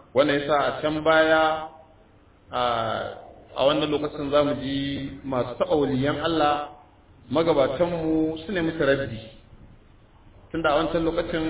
wannan yasa a can baya a wannan lokacin za mu ji masu taɓa waliyan Allah magabatanmu su ne musu raddi tunda a wancan lokacin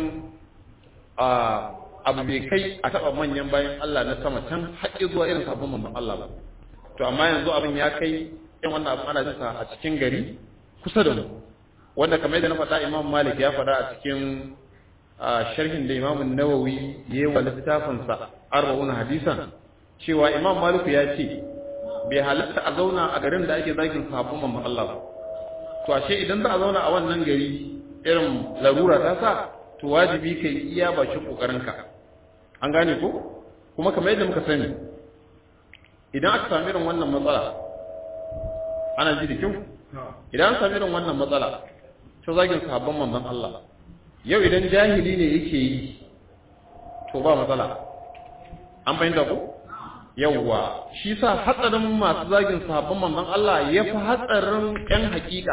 abu bai kai a taɓa manyan bayan Allah na sama can haƙƙi zuwa irin sabon mamman Allah ba to amma yanzu abin ya kai yan wannan abin ana jinsa a cikin gari kusa da mu wanda kamar yadda na faɗa imam malik ya faɗa a cikin sharhin da imam nawawi ya yi wa littafinsa arba'un hadisan cewa imam malik ya ce bai halatta a zauna a garin da ake zagin sabon mamman Allah ba to ashe idan za a zauna a wannan gari irin larura ta sa to wajibi kai iya bakin kokarinka an gane ko kuma kamar yadda muka sani idan aka sami irin wannan matsala ana ji da kyau idan an sami irin wannan matsala ta zagin sahabban manzon Allah yau idan jahili ne yake yi to ba matsala an fahimta ko yawwa shi sa hatsarin masu zagin sahabban manzon Allah ya fi hatsarin ƴan hakika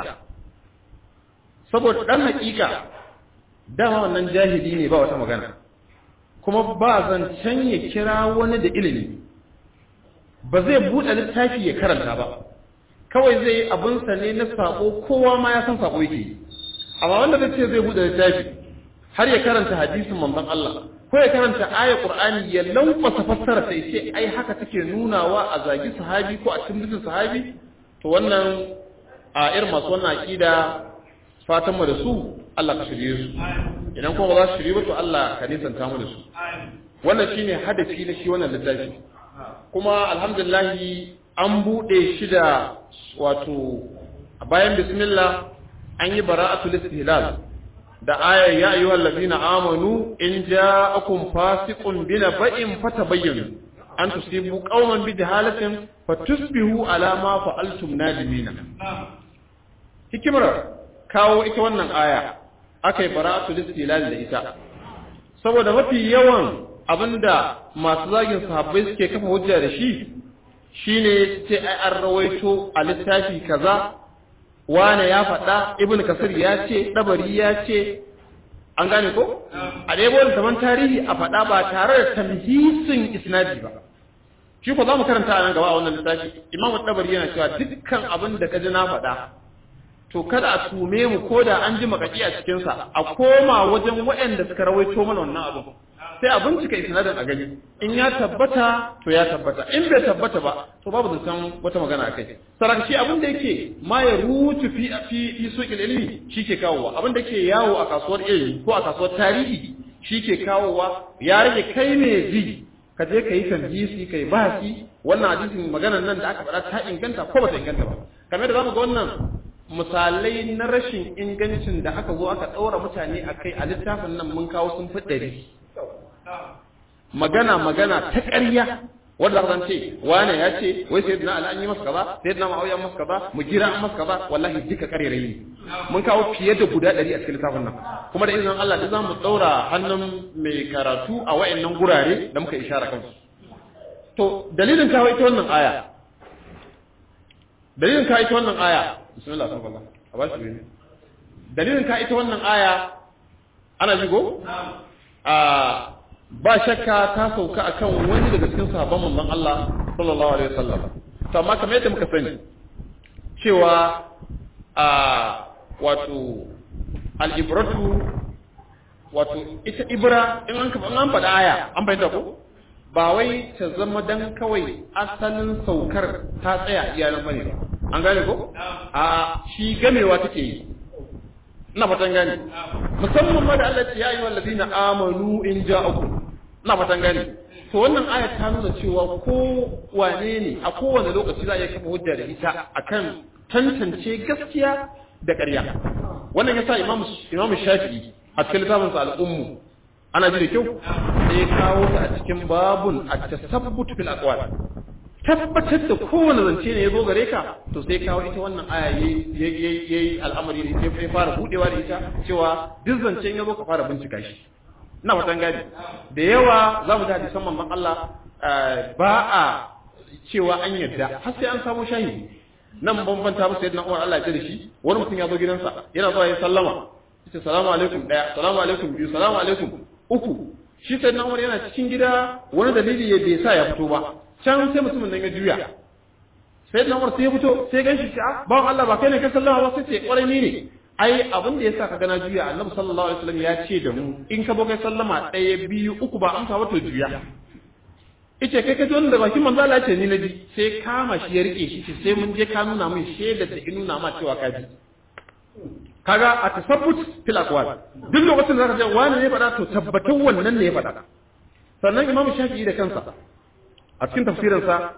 saboda ɗan hakika dama wannan jahili ne ba wata magana kuma ba zancen ya kira wani da ilimi ba zai buɗe littafi ya karanta ba kawai zai yi abinsa ne na sako kowa ma ya san sako yake amma wanda zai ce zai buɗe littafi har ya karanta hadisin manzon Allah ko ya karanta ayar Qur'ani ya lankwasa fassara sai ce ai haka take nunawa a zagi sahabi ko a cikin sahabi to wannan a irin masu wannan aqida fatan mu da su Allah ka shirye su idan kuma ba za su shirye ba to Allah ka nisanta mu da su wannan shine hadafi na shi wannan littafi kuma alhamdulillah an bude shi da wato bayan bismillah an yi bara'atul istihlal da ayar ya ayyuhal ladina amanu in ja'akum fasiqun binaba'in fatabayyanu an tusibu qauman bi jahalatin fatusbihu ala ma fa'altum nadimina hikimar kawo ita wannan aya akai bara'atul istihlal da ita saboda mafi yawan abinda masu zagin sahabbai suke kafa hujja da shi shine sai ai an rawaito a littafi kaza wane ya faɗa ibn kasir ya ce ɗabari ya ce an gane ko a ɗaya da taman tarihi a faɗa ba tare da tamhisin isnadi ba shi ko za mu karanta a nan gaba a wannan littafi imam ɗabari yana cewa dukkan abin da ka ji na faɗa to kada a tume mu ko da an ji makaki a cikinsa a koma wajen waɗanda suka rawaito mana wannan abin sai a bincika isnadin a gani in ya tabbata to ya tabbata in bai tabbata ba to babu zancen wata magana a kai sarakaci abin da yake ma ya rutu fi fi fi suqil ilmi shike kawowa abin da yake yawo a kasuwar ilmi ko a kasuwar tarihi shike kawowa ya rage kai ne ji ka je ka yi tamhisi kai bahasi wannan hadisin maganar nan da aka faɗa ta inganta ko ba ta inganta ba kamar da zamu ga wannan misalai na rashin ingancin da aka zo aka ɗaura mutane a kai a littafin nan mun kawo sun fi ɗari magana magana ta ƙarya wanda zan ce wane ya ce wai sai na an yi masa kaza sai na ma'auya masa kaza mu jira an masa kaza wallahi duka ƙarere ne mun kawo fiye da guda ɗari a cikin littafin nan kuma da izinin Allah da zamu ɗaura hannun mai karatu a wa'annan gurare da muka ishara kansu to dalilin kawo ita wannan aya dalilin kawo ita wannan aya bismillah san Allah a bashi ne dalilin ka ita wannan aya ana jigo a ba shakka ta sauka akan wani daga cikin sahabban manzon Allah sallallahu alaihi wasallam to amma kamar yadda muka sani cewa a wato al-ibratu wato ita ibra in an kafa an faɗa aya an bayyana ko ba wai ta zama dan kawai asalin saukar ta tsaya iyalan bane ba an gane ko a shi gamewa take yi ina fatan gane musamman ma da Allah ya yi wallazina amanu in ja'akum ina fatan gane to wannan ayat ta nuna cewa ko wane ne a kowane lokaci za a iya kafa hujja da ita akan tantance gaskiya da ƙarya wannan yasa imamu imamu shafi'i a cikin littafin sa al-ummu ana ji da kyau sai kawo ta a cikin babun at-tasabbut fil aqwal tabbatar da kowane zance ne ya zo gare ka to sai kawo ita wannan aya ya yi al'amari da ita ya fara budewa da ita cewa duk zancen ya zo ka fara bincika shi ina fatan gani da yawa za mu ji hadisan manzon Allah ba a cewa an yadda har sai an samu shahidi nan bambanta musu yadda Umar Allah ya da shi wani mutum ya zo gidansa yana zuwa ya sallama yace salamu alaikum daya salamu alaikum biyu salamu alaikum uku shi sai na umar yana cikin gida wani dalili ya bai sa ya fito ba can sai mutumin nan ya juya sai na umar sai ya fito sai gan shi a bawan Allah ba kai ne kai sallama ba sai ce kwarai ni ne ai abin da yasa ka gana juya annabi sallallahu alaihi wasallam ya ce da mu in ka kai sallama ɗaya biyu uku ba amsa ba to juya ice kai ka ji wannan da bakin manzo Allah ce ni na ji sai kama shi ya rike shi sai mun je ka nuna min shaidar da in nuna ma cewa ka ji kaga a tasabbut fil aqwal duk lokacin da zaka ce wani ne faɗa to tabbatun wannan ne ya faɗa sannan imamu shafi'i da kansa a cikin tafsirinsa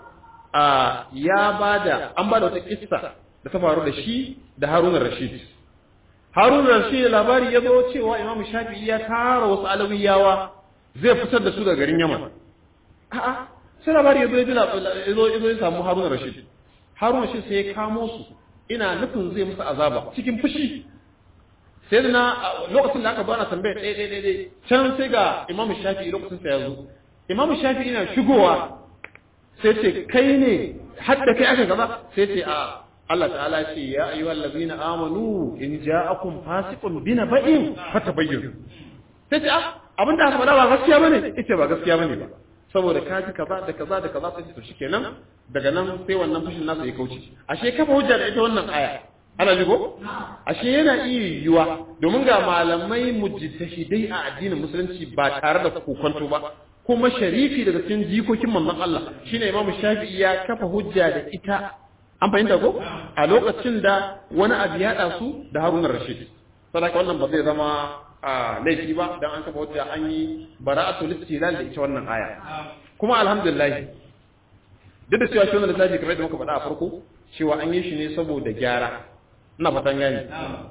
a ya bada an bada wata kissa da ta faru da shi da Harun rashid Harun rashid labari ya zo cewa imamu shafi'i ya tara wasu alawiyawa zai fitar da su daga garin Yaman a'a sai labari ya zo ya zo ya samu Harun rashid Harun rashid sai ya kamo su ina nufin zai musu azaba cikin fushi sai da na lokacin da aka zo ana tambaya ɗaya ɗaya ɗaya can sai ga imamu shafi'i lokacin sa ya zo imamu shafi'i na shigowa sai ce kai ne hadda kai aka gaba sai ce a Allah ta'ala ce ya ayyuhal ladzina amanu in ja'akum fasiqun binaba'in fatabayyanu sai ce ah abinda aka faɗa ba gaskiya bane ita ba gaskiya bane ba saboda ka ji kaza da kaza da kaza sai to shikenan daga nan sai wannan fushin nasa ya kauce ashe kafa hujja da ita wannan aya ana jigo ashe yana iya yiwuwa domin ga malamai mujtahidai a addinin musulunci ba tare da kokonto ba kuma sharifi daga cikin jikokin manzon Allah shine Imam Shafi'i ya kafa hujja da ita an fahimta ko a lokacin da wani abu ya da su da Harun Rashid sadaka wannan ba zai zama a laifi ba dan an kafa hujja an yi bara'atul istilal da ita wannan aya kuma alhamdulillah duk da cewa shi wannan littafi kamar da muka faɗa a farko cewa an yi shi ne saboda gyara ina fatan gani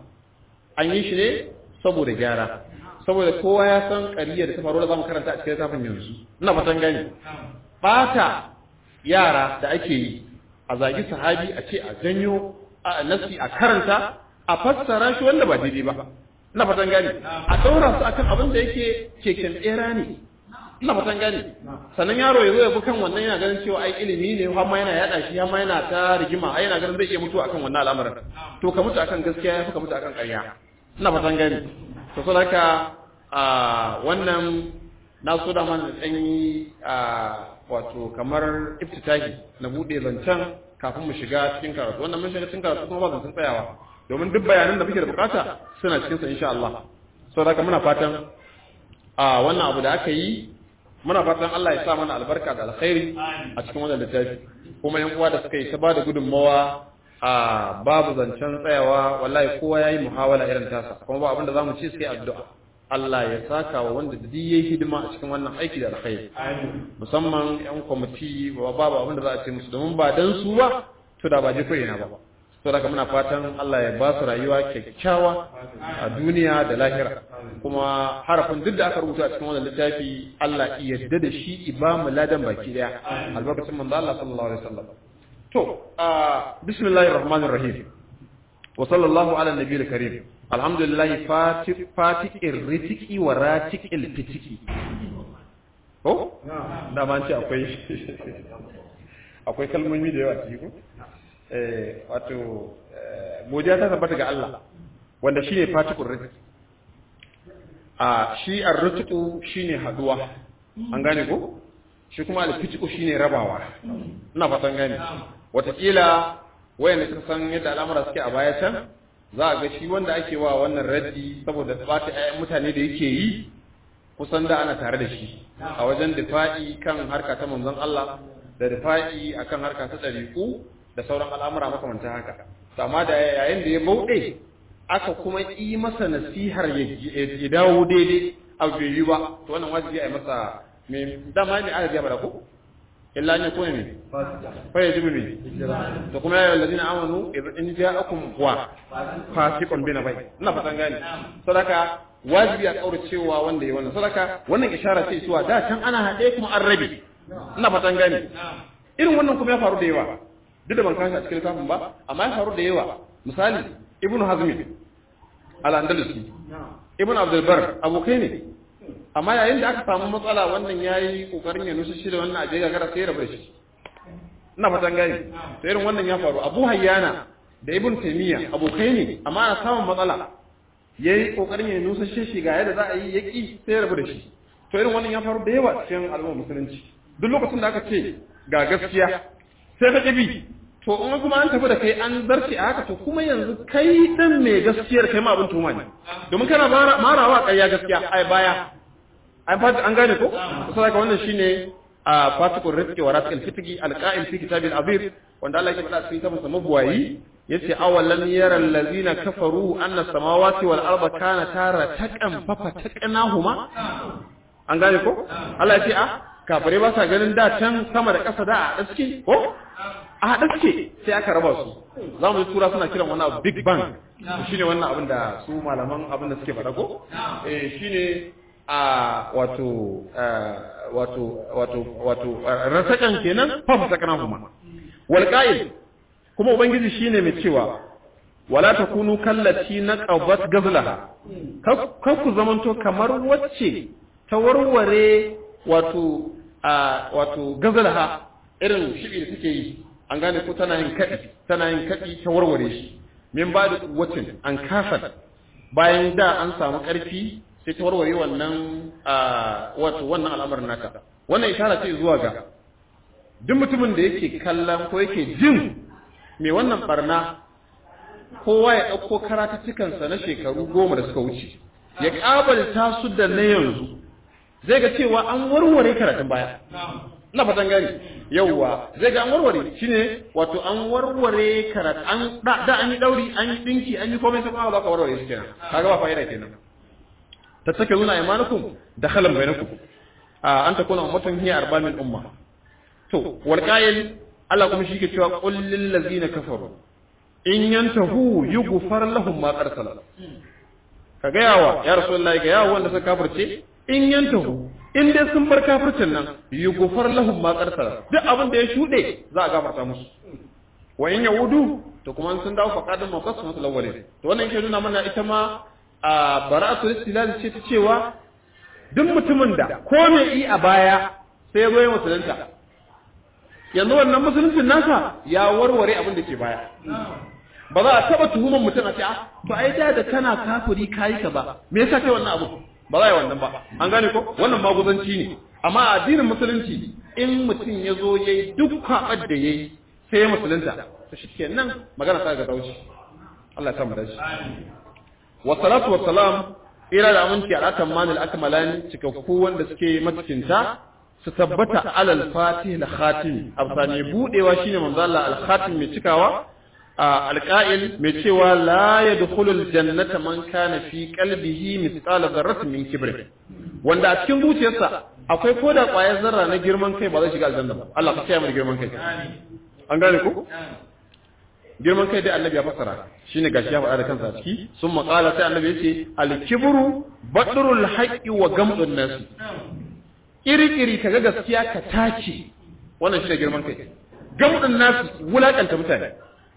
an yi shi ne saboda gyara saboda kowa ya san ƙariya da ta faru da zamu karanta a cikin littafin yanzu ina fatan gani bata yara da ake yi a zagi sahabi a ce a janyo a nasi a karanta a fassara shi wanda ba daidai ba ina fatan gani a daura su akan abin da yake keken tsera ne ina fatan gani sannan yaro ya zo ya bi kan wannan yana ganin cewa ai ilimi ne har ma yana yada shi har ma yana ta rigima ai yana ganin zai iya mutuwa akan wannan al'amarin to ka mutu akan gaskiya ya fi ka mutu akan ƙarya ina fatan gani to so haka a wannan na so da man dan yi a wato kamar iftitahi na bude zancen kafin mu shiga cikin karatu wannan mun shiga cikin karatu kuma ba zancen tsayawa domin duk bayanan da muke da bukata suna cikin sa insha Allah saboda haka muna fatan a wannan abu da aka yi muna fatan Allah ya sa mana albarka da alkhairi a cikin wannan littafi kuma yan uwa da suka yi ta bada gudunmawa a babu zancen tsayawa wallahi kowa yayi muhawala irin tasa kuma ba abinda zamu ce sai addu'a Allah ya saka wa wanda duk yayi hidima a cikin wannan aiki da alkhairi musamman yan kwamiti babu abinda za a ce musu domin ba dan su ba to da ba je ko ina ba to daga muna fatan Allah ya ba su rayuwa kyakkyawa a duniya da lahira kuma harafin duk da aka rubuta a cikin wannan littafi Allah ya yarda da shi ibamu ladan baki daya albarkacin manzo Allah sallallahu alaihi wasallam to bismillahir rahmanir rahim wa sallallahu ala nabiyil karim alhamdulillah fatih fatihir ritiki wa ratikil fitiki ko da man ce akwai akwai kalmomi da yawa cikin wato godiya ta tabbata ga Allah wanda shine fatikul rizq a shi ar-rizqu shine haduwa an gane ko shi kuma al-fitqu shine rabawa ina fatan gane watakila wayanda suka san yadda al'amura suke a baya can za a ga shi wanda ake wa wannan raddi saboda bata ayyan mutane da yake yi kusan da ana tare da shi a wajen difa'i kan harka ta manzon Allah da difa'i akan harka ta dariku da sauran al'amura makamantan haka amma da yayin da ya bauɗe aka kuma yi masa nasihar ya dawo daidai a bai ba to wannan wajibi a yi masa me dama ne aka gaba da ku illa ne ko ne fa ya jibi ne to kuma ya ladina amanu in ja'akum wa fasiqun bina bai ina fatan gani sadaka wajibi a kaura cewa wanda ya wannan sadaka wannan ishara ce zuwa da can ana haɗe kuma an rabe ina fatan gani irin wannan kuma ya faru da yawa duk da ban kashi a cikin littafin ba amma ya faru da yawa misali ibnu hazmi al-andalusi ibnu abdul bar abokai ne amma yayin da aka samu matsala wannan yayi kokarin ya nusa shi da wannan aje gagara sai ya rabu shi ina fatan gani to irin wannan ya faru abu hayyana da ibn taymiya abokai ne amma ana samun matsala yayi kokarin ya nusa shi ga yadda za a yi yaki sai ya rabu da shi to irin wannan ya faru da yawa cikin al'ummar musulunci duk lokacin da aka ce ga gaskiya sai ka kibi to in kuma an tafi da kai an zarce a haka to kuma yanzu kai dan mai gaskiyar kai ma abin tuhuma ne domin kana marawa ƙarya gaskiya ai baya an fata an gane ko sai ka wannan shine a fatikun rizqi wa rasikal fitqi alqa'il fi kitabil azir wanda Allah ya faɗa cikin kitabun mabuwayi yace awalan yaral ladina kafaru anna samawati wal arda kanata rataqan fa fataqnahuma an gane ko Allah ya ce a kafare ba sa ganin da can sama da ƙasa da a daske ko a daske sai aka raba su za mu tura suna kiran wannan big bang shine wannan abin da su malaman abin da suke faɗa ko eh shine a wato wato wato wato rasakan kenan fa fataqnahuma wal qa'il kuma ubangiji shine mai cewa wala takunu kallati naqabat gazlaha kar ku zamanto kamar wacce ta warware wato a wato gazlaha irin shibi da take yi an gane ko tana yin kadi tana yin kadi ta warware shi min ba da wacin an kasa bayan da an samu karfi sai ta warware wannan wato wannan al'amarin naka wannan ishara ce zuwa ga duk mutumin da yake kallon ko yake jin mai wannan barna kowa ya ɗauko karatuttukansa na shekaru goma da suka wuce ya ƙabalta su da na yanzu zai ga cewa an warware karatun baya na fatan gani yauwa zai ga an warware shine wato an warware karatu an da an yi dauri an yi dinki an yi komai sai kuma ba ka warware shi kenan kaga ba fa'ida kenan tattakiluna imanukum dakhalan bainakum an takuna ummatan hiya arba min umma to wal qa'il Allah kuma shi ke cewa qul lil ladzina kafaru in yantahu yughfar lahum ma qad salala ka ga yawa ya rasulullahi ga yawa wanda suka kafirce in yantahu in dai sun bar kafircin nan yughfar lahum ma qad salala duk abin da ya shude za a gafarta musu wa in yaudu to kuma sun dawo faqadun maqasamatul awwalin to wannan yake nuna mana ita ma a bara'atul istilal ce ta cewa duk mutumin da ko me yi a baya sai ya zo ya musulunta yanzu wannan musuluncin nasa ya warware abin da ke baya ba za a taba tuhumar mutum a ce a ba ai da da kana kafiri kayi ka ba me yasa kai wannan abu ba za a yi wannan ba an gane ko wannan maguzanci ne amma a addinin musulunci in mutum ya zo ya yi duk kwaɓar da ya yi sai ya musulunta to shi kenan magana ta ga dauci Allah ya samu dashi wasalatu wasalam ira da aminci a ratan manil akmalani cikakku wanda suke matukinta su tabbata alal fatih da khatim absani budewa shine manzo Allah al khatim mai cikawa alqa'il mai cewa la yadkhulu al jannata man kana fi qalbihi mithqala dharratin min kibr wanda a cikin zuciyarsa akwai koda kwayar zarra na girman kai ba zai shiga aljanna ba Allah ka kiyaye mu girman kai an gane ku girman kai dai annabi ya fassara shine gashi ya faɗa da kansa a ciki sun maƙala sai annabi yace al-kibru badrul haqqi wa gamdun nas iri-iri kaga gaskiya ka tace wannan shine girman kai gamdun nas wulakanta mutane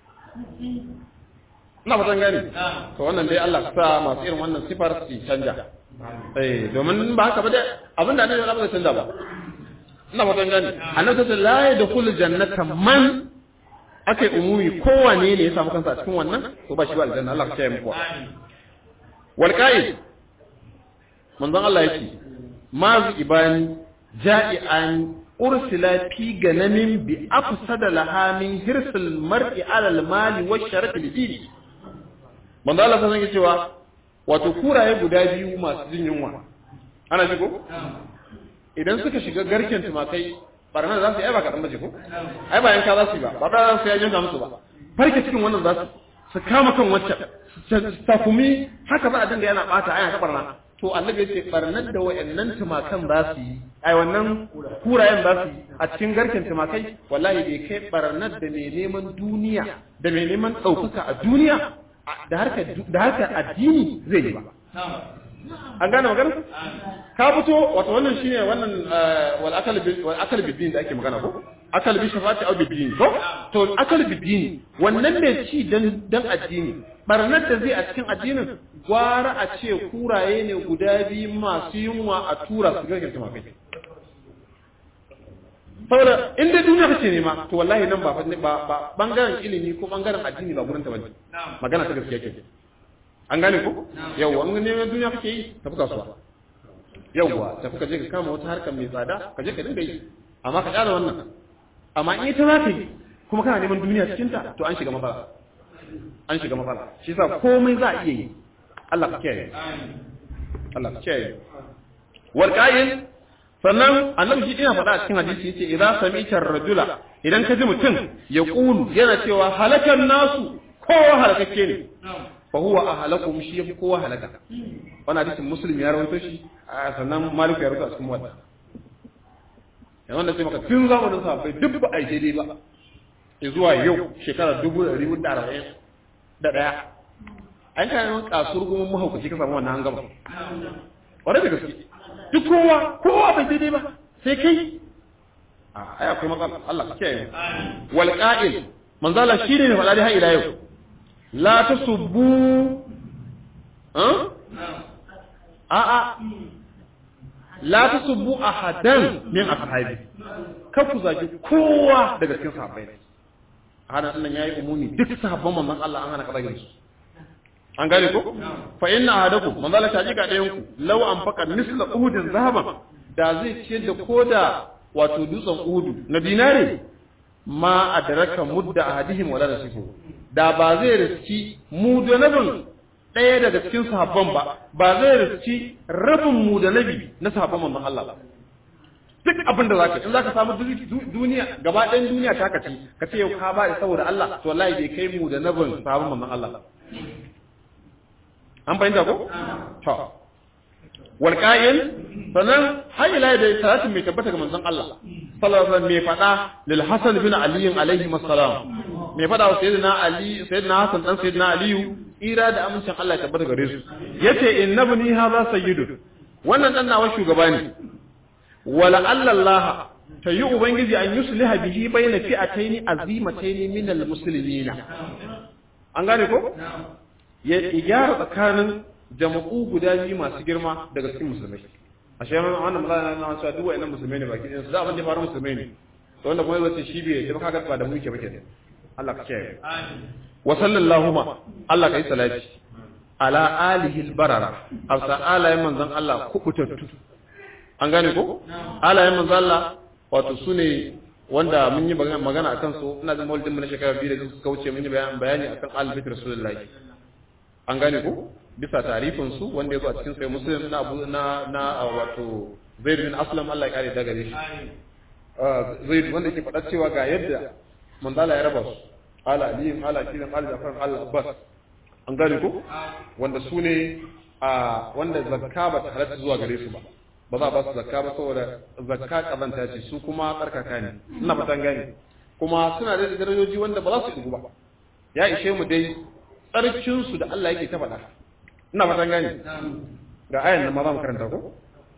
ina fatan gani to wannan dai Allah ka sa masu irin wannan sifar su canja eh domin ba haka ba dai abinda annabi ya ba zai canja ba ina fatan gani annabi ta la yadkhulu jannata man aka yi umumi kowane ne ya samu kansa a cikin wannan to ba shi ba aljanna Allah ka kiyaye muku wal qa'id manzon Allah yake mazu ibani ja'ian ursila fi ganamin bi afsada laha min hirsil mar'i ala al mali wa sharaf al dini manzon Allah sai yake cewa wato kuraye guda biyu masu jin yunwa ana ji ko idan suka shiga garken tumakai barna za su yi ai ba kaɗan bace ko ai ba yanka za su yi ba ba ba za su yi yanka musu ba farke cikin wannan za su su kama kan wacce su takumi haka za a dinga yana bata ai ta barna to annabi yace barnar da wayannan tumakan za su yi ai wannan kurayen za su yi a cikin garken tumakai wallahi bai kai barnar da mai neman duniya da mai neman ɗaukaka a duniya da harkar da harkar addini zai yi ba an gane magana ka fito wato wannan shine wannan wal akal wal akal bidin da ake magana ko akal bi shafati au bidin ko to akal bidin wannan ne ci dan dan addini barnar da zai a cikin addinin gwara a ce kuraye ne guda biyu masu yunwa a tura su garkin tumakai saboda in dai duniya kace nema to wallahi nan ba ba bangaren ilimi ko bangaren addini ba gurin ta bane magana ta gaskiya ke an gane ko yau an neman duniya kake yi tafi kasuwa yawwa tafi ka je ka kama wata harkar mai tsada ka je ka dinga yi amma ka kyala wannan amma in ita za ka yi kuma kana neman duniya cikin ta to an shiga matsala an shiga matsala shi yasa komai za a iya yi Allah ka kiyaye Allah ka kiyaye wal qa'il sannan annabi shi ina faɗa a cikin hadisi yace idza sami'ta ar-rajula idan ka ji mutum ya qulu yana cewa halakan nasu kowa halakakke ne fa huwa ahlakum shi yafi kowa halaka wannan hadisin muslim ya rawaito shi sannan malik ya rawaito a cikin wadda yanzu wanda sai maka tun zamanin sahabbai duk ba a yi daidai ba zuwa yau shekara dubu da ribu da arba'in da ɗaya an kana yawan kasuwar goma mahaukaci ka samu wannan an gama wadda da gaske duk kowa kowa bai daidai ba sai kai a ai akwai matsala Allah ka kiyaye wal qa'il manzala shine ne faɗa dai har ila yau la tasubbu a a la tasubbu ahadan min ashabi ka ku zagi kowa daga cikin sahabbai hana nan yayi umumi duk sahabban manzon Allah an hana ka zagin su an gane ko fa inna ahadakum manzo Allah ta jika dayan ku law an faka misla uhudin zahaban da zai ce da koda wato dutsen uhudu na dinare ma adraka mudda ahadihim wala nasifu da ba zai riski mu da nabin ɗaya daga cikin sahabban ba ba zai riski rabin mu da nabi na sahabban manzon Allah ba duk abin da zaka in zaka samu duniya gaba ɗayan duniya ta kace ka ce yau ka ba da saboda Allah to wallahi bai kai mu da nabin sahabban manzon Allah an fahimta ko to wal qa'il sanan hayla da salatin mai tabbata ga manzon Allah sallallahu alaihi wasallam mai fada lil hasan bin ali alaihi assalam mai fada wa sayyidina ali sayyidina hasan dan sayyidina ali ira da amincin Allah ya tabbata gare su yace innabni hadha sayyidu wannan dan nawa shugaba ne wala Allah ta yi ubangiji an yusliha bihi bayna fi'ataini azimataini min almuslimina an gane ko ya gyara tsakanin jama'u guda biyu masu girma daga cikin musulmai a shi yana wannan magana na cewa duk wa'annan musulmai ne baki ɗayan su da abin da faru musulmai ne to wanda kuma yace shi bai da kaga ba da mu yake bake ne Allah ka kiyaye wa sallallahu ma Allah kai salati ala alihi albarara afsa alayen manzon Allah kubutattu an gane ko alayen manzon Allah wato sune wanda mun yi magana akan su ina da maulidin mu na shekara biyu da suka wuce mun yi bayani akan al-bait rasulullahi an gane ko bisa tarifin su wanda ya zo a cikin sai muslim na abu na na wato zaid bin aslam Allah ya kare daga shi zaid wanda yake faɗa cewa ga yadda manzala ya raba su ala aliyin ala kiran ala jafar ala abbas an gane ko wanda su ne a wanda zakka ba ta halatta zuwa gare su ba ba za a ba su zakka ba saboda zakka kazanta ce su kuma tsarkaka ne ina fatan gane kuma suna da darajoji wanda ba za su dugu ba ya ishe mu dai tsarkinsu da Allah yake ta faɗa ina fatan gane ga ayan nan ma za mu karanta ko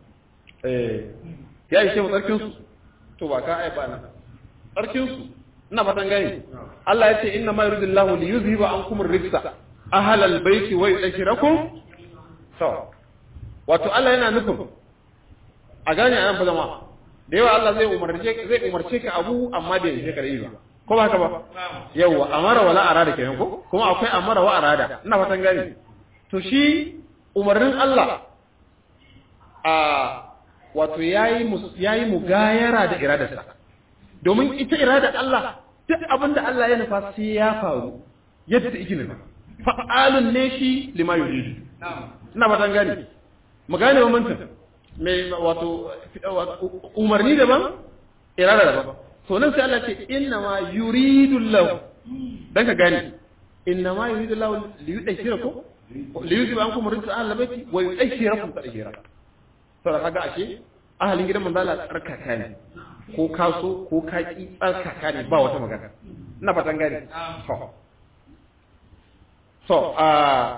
eh ya ishe mu tsarkinsu to ba ka ai ba nan tsarkinsu ina fatan gane Allah ya ce inna ma yuridu Allahu li yuzhiba ankum ar-rijsa ahlal bayti wa yudhkirakum to wato Allah yana nufin a gane anan fa jama'a da yawa Allah zai umarce zai umarce ka abu amma bai yi ka da yi ba ko ba haka ba yawa amara wala arada kenan ko kuma akwai amara wa arada ina fatan gani to shi umarnin Allah a wato yayi yayi mugayara da iradarsa domin ita iradar Allah duk abin da Allah ya nufa sai ya faru yadda yake nufa fa'alun ne shi lima yuridu ina fatan gani mu gane wa mantan mai wato umarni daban irada daban to nan sai Allah ce inna ma yuridu Allah dan ka gane inna ma yuridu Allah li yudhhirakum li yuzhiba ankum rijsa ahli baiti wa yudhhirakum tadhhira to da kaga ashe ahalin gidan manzo Allah tsarkaka ne ko kaso ko kaki tsarkaka ne ba wata magana ina fatan gane to so a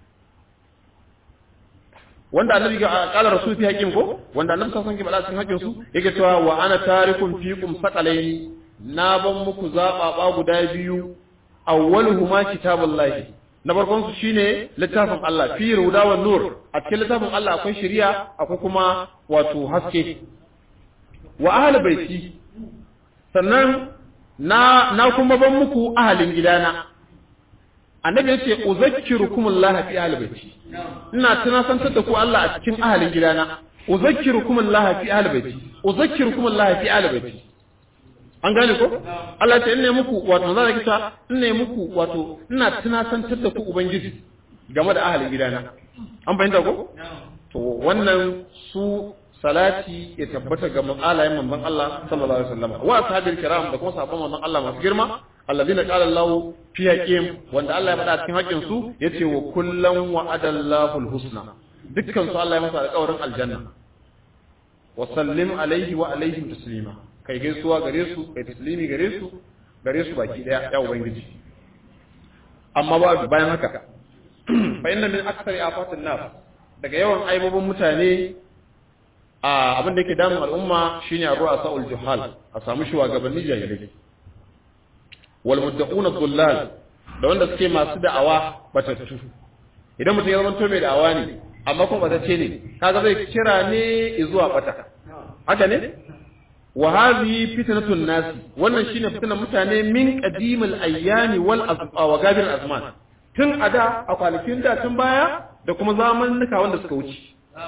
wanda annabi ga kala rasul fi hakim ko wanda annabi sallallahu alaihi wasallam cikin hakin su yake cewa wa ana tarikum fiikum saqalaini na ban muku zababa guda biyu awwaluhuma kitabullahi na farkon su shine littafin Allah fi ruda wa nur a cikin littafin Allah akwai shari'a akwai kuma wato haske wa ahli baiti sannan na na kuma ban muku ahalin gidana annabi yace uzakkirukum Allah fi ahli baiti ina tunasantar da ku Allah a cikin ahalin gidana uzakkirukum Allah fi ahli baiti uzakkirukum Allah fi ahli baiti an gane ko Allah ta inne muku wato za ka ta inne muku wato ina tunasantar da ku ubangiji game da ahalin gidana an fahimta ko to wannan su salati ya tabbata ga alayen manzon Allah sallallahu alaihi wasallam wa ashabil kiram da kuma sahabban manzon Allah masu girma alladina qala Allah fi haqqihim wanda Allah ya faɗa cikin haƙƙin su yace wa kullan wa'ada Allahul husna dukkan su Allah ya masa alƙawarin aljanna wa sallim alaihi wa alaihim taslima kai gaisuwa gare su kai taslimi gare su gare su baki daya ya ubangiji amma ba bayan haka fa inna min aktsari afatin nas daga yawan aibobin mutane a abin da yake damun al'umma shine a ruwa sa'ul juhal a samu shugabanni jahilai wal muddaquna dhullal da wanda suke masu da'awa batattu idan mutum ya zama to mai da'awa ne amma kuma batacce ne kaga zai kira ne zuwa bata haka ne wa hadhihi fitnatun nas wannan shine fitnan mutane min qadimil ayyami wal azqa wa gabir azman tun a da a kwanakin da tun baya da kuma zamanuka wanda suka wuce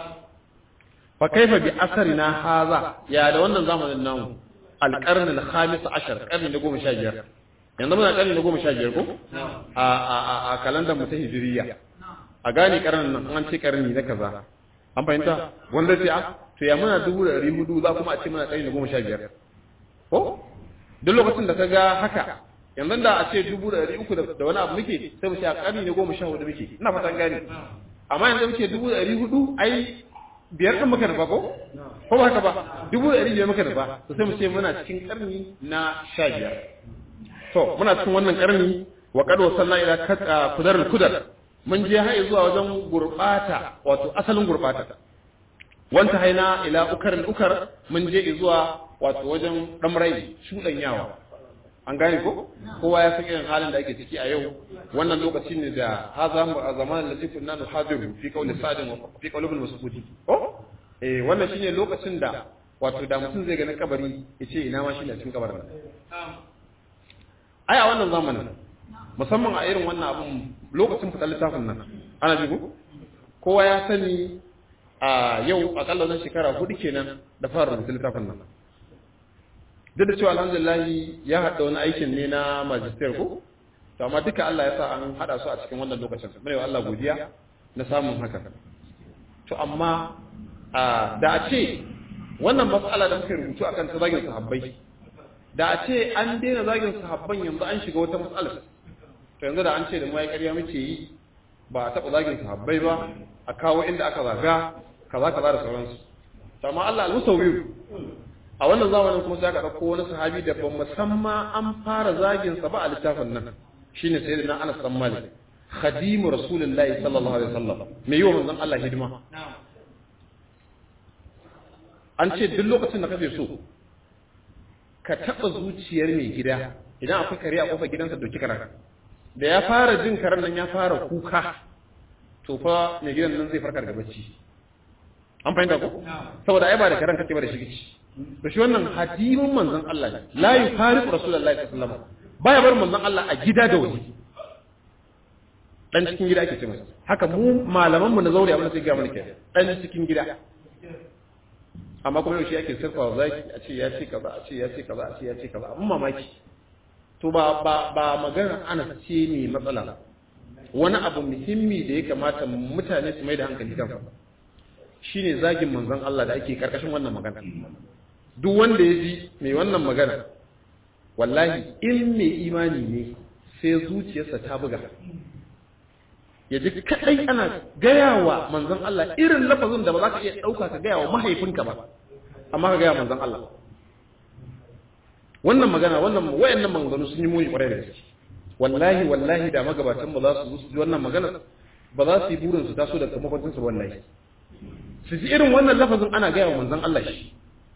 fa kaifa bi asarina haza ya da wannan zamanin namu alqarn al-khamis ashar qarni na 15 yanzu muna qarni na 15 ko a a a kalandar mu ta hijriya a gane karnin nan an ce karni na kaza an fahimta wanda sai a to ya muna 1400 za kuma a ce muna qarni na 15 ko duk lokacin da kaga haka yanzu da a ce 300 da wani abu muke sai mu ce a qarni na 14 muke ina fatan gane amma yanzu muke 400 ai biyar ɗin muka nufa ko? Ko ba haka ba? Dubu ɗari biyar muka nufa, to sai mu ce muna cikin ƙarni na sha biyar. To, muna cikin wannan ƙarni wa ƙado sannan ila kudar kudar. Mun je har zuwa wajen gurɓata, wato asalin gurɓata. Wanta haina ila ukar ukar mun je zuwa wato wajen ɗamrai shuɗanyawa. An gane ko? Kowa ya san irin halin da ake ciki a yau. Wannan lokaci ne da haza mu a zamanin da zikun nanu hadiru fi kauli sadin wa fi kauli bin masudi. Ko? Eh wannan shine lokacin da wato da mutum zai ga na kabari ya ce ina ma shine a cikin kabarin. Ai a wannan zamanin musamman a irin wannan abun lokacin fitar littafin nan ana ji ko? Kowa ya sani a yau akalla wannan shekara hudu kenan da fara rubuta littafin nan. duk da cewa alhamdulillah ya haɗa wani aikin ne na magister ko to amma duka Allah ya sa an haɗa su a cikin wannan lokacin mai wa Allah godiya na samun haka to amma da a ce wannan matsala da muke rubutu akan ta zagin sahabbai da a ce an daina zagin sahabban yanzu an shiga wata matsala to yanzu da an ce da mu ya ƙarya muke yi ba a taɓa zagin sahabbai ba a kawo inda aka zaga kaza kaza da sauransu to amma Allah al-musawwir a wannan zamanin kuma sai aka ɗauko wani sahabi da ban musamman an fara zagin sa ba a littafin nan shine sayyidina Anas bin Malik khadimu rasulullahi sallallahu alaihi wasallam me yiwa manzon Allah hidima an ce duk lokacin da kake so ka taba zuciyar mai gida idan akwai kare a kofar gidansa doki karan da ya fara jin karen nan ya fara kuka to fa mai gidan nan zai farkar da bacci an fahimta ko saboda ai ba da karen kake ba da shi da shi wannan hadimin manzon Allah ne la yufariqu rasulullahi sallallahu alaihi wasallam baya bar manzon Allah a gida da waje dan cikin gida ake ce masa haka mu malaman mu na zauri abin da sai ga mana ke dan cikin gida amma kuma yau shi ake sirfa zaki a ce ya ce kaza a ce ya ce kaza a ce ya ce kaza abun mamaki to ba ba ba magana ana ce ne matsala wani abu muhimmi da ya kamata mutane su mai da hankali kansa shine zagin manzon Allah da ake karkashin wannan magana duk wanda ya ji mai wannan magana wallahi in mai imani ne sai zuciyarsa ta buga ya ji kadai ana gaya wa manzon Allah irin lafazin da ba za ka iya ɗauka ka gaya wa mahaifinka ba amma ka gaya manzon Allah wannan magana wannan wayannan maganganu sun yi muni kwarai da gaske wallahi wallahi da magabatan ba za su ji wannan magana ba za su yi burin su taso daga makwancin su wallahi su ji irin wannan lafazin ana gaya wa manzon Allah shi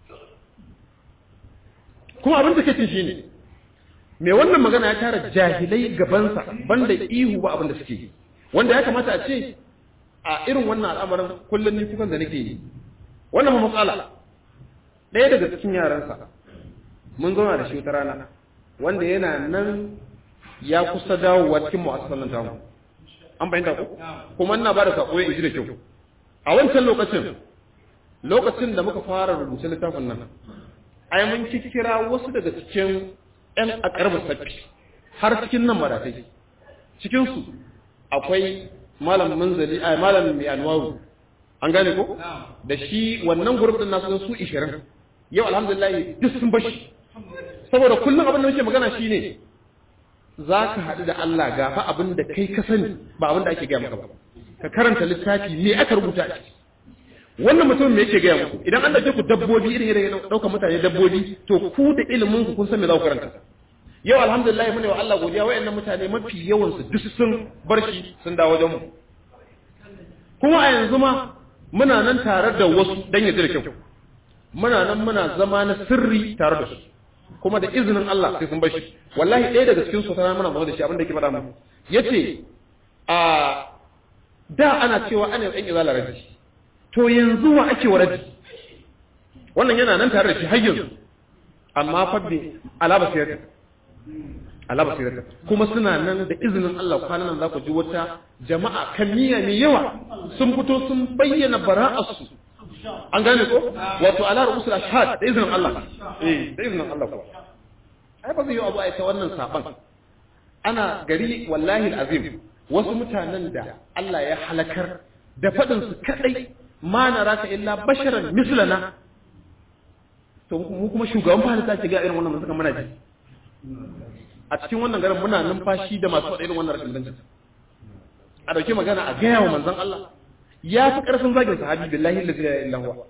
kuma abin da ke cin shine me wannan magana ya tara jahilai gabansa banda ihu ba abin da suke yi wanda ya kamata a ce a irin wannan al'amarin kullum ni kukan da nake yi wannan ma matsala ɗaya daga cikin yaransa mun zauna da shi wata rana wanda yana nan ya kusa dawowa cikin mu'assasan nan tamu an bayyana ku kuma ina ba da sako ya ji da kyau a wancan lokacin lokacin da muka fara rubuta littafin nan ai mun kira wasu daga cikin ƴan akarbar sabbi har cikin nan maratai cikin su akwai malam munzali ai malam mai anwaru an gane ko da shi wannan group din nasu su 20 yau alhamdulillah duk sun bashi saboda kullum abin da muke magana shine za ka haɗu da Allah gafa abin da kai ka sani ba abin da ake gaya maka ba ka karanta littafi me aka rubuta a ciki wannan mutum me yake gaya muku idan an dauke ku dabbobi irin irin daukar mutane dabbobi to ku da ilimin ku kun san me za ku karanta yau alhamdulillah mune wa Allah godiya wayannan mutane mafi yawan su duk sun bar shi sun dawo wajen mu kuma a yanzu ma muna nan tare da wasu dan ya da kyau muna nan muna zama na sirri tare da su kuma da izinin Allah sai sun bar shi wallahi ɗaya daga cikin su tana muna magana da shi abin da yake faɗa mu yace a da ana cewa ana yan izala raji to yanzu wa ake wa raji wannan yana nan tare da shi har yanzu amma fa bi alaba sirata alaba sirata kuma suna nan da izinin Allah kwanan nan za ku ji wata jama'a kamiya mai yawa sun fito sun bayyana bara'arsu an gane ko wato ala rusul ashhad da izinin Allah eh da izinin Allah ko ai ba zai yi abu ai ta wannan saban ana gari wallahi alazim wasu mutanen da Allah ya halakar da fadin su kadai ma naraka illa basharan mislana to mu kuma shugaban fahimta ce ga irin wannan mun saka muna ji a cikin wannan garin muna numfashi da masu faɗa irin wannan rashin danci a dauke magana a gaya wa manzon Allah ya fi ƙarfin zagin sahabi billahi la ilaha illa huwa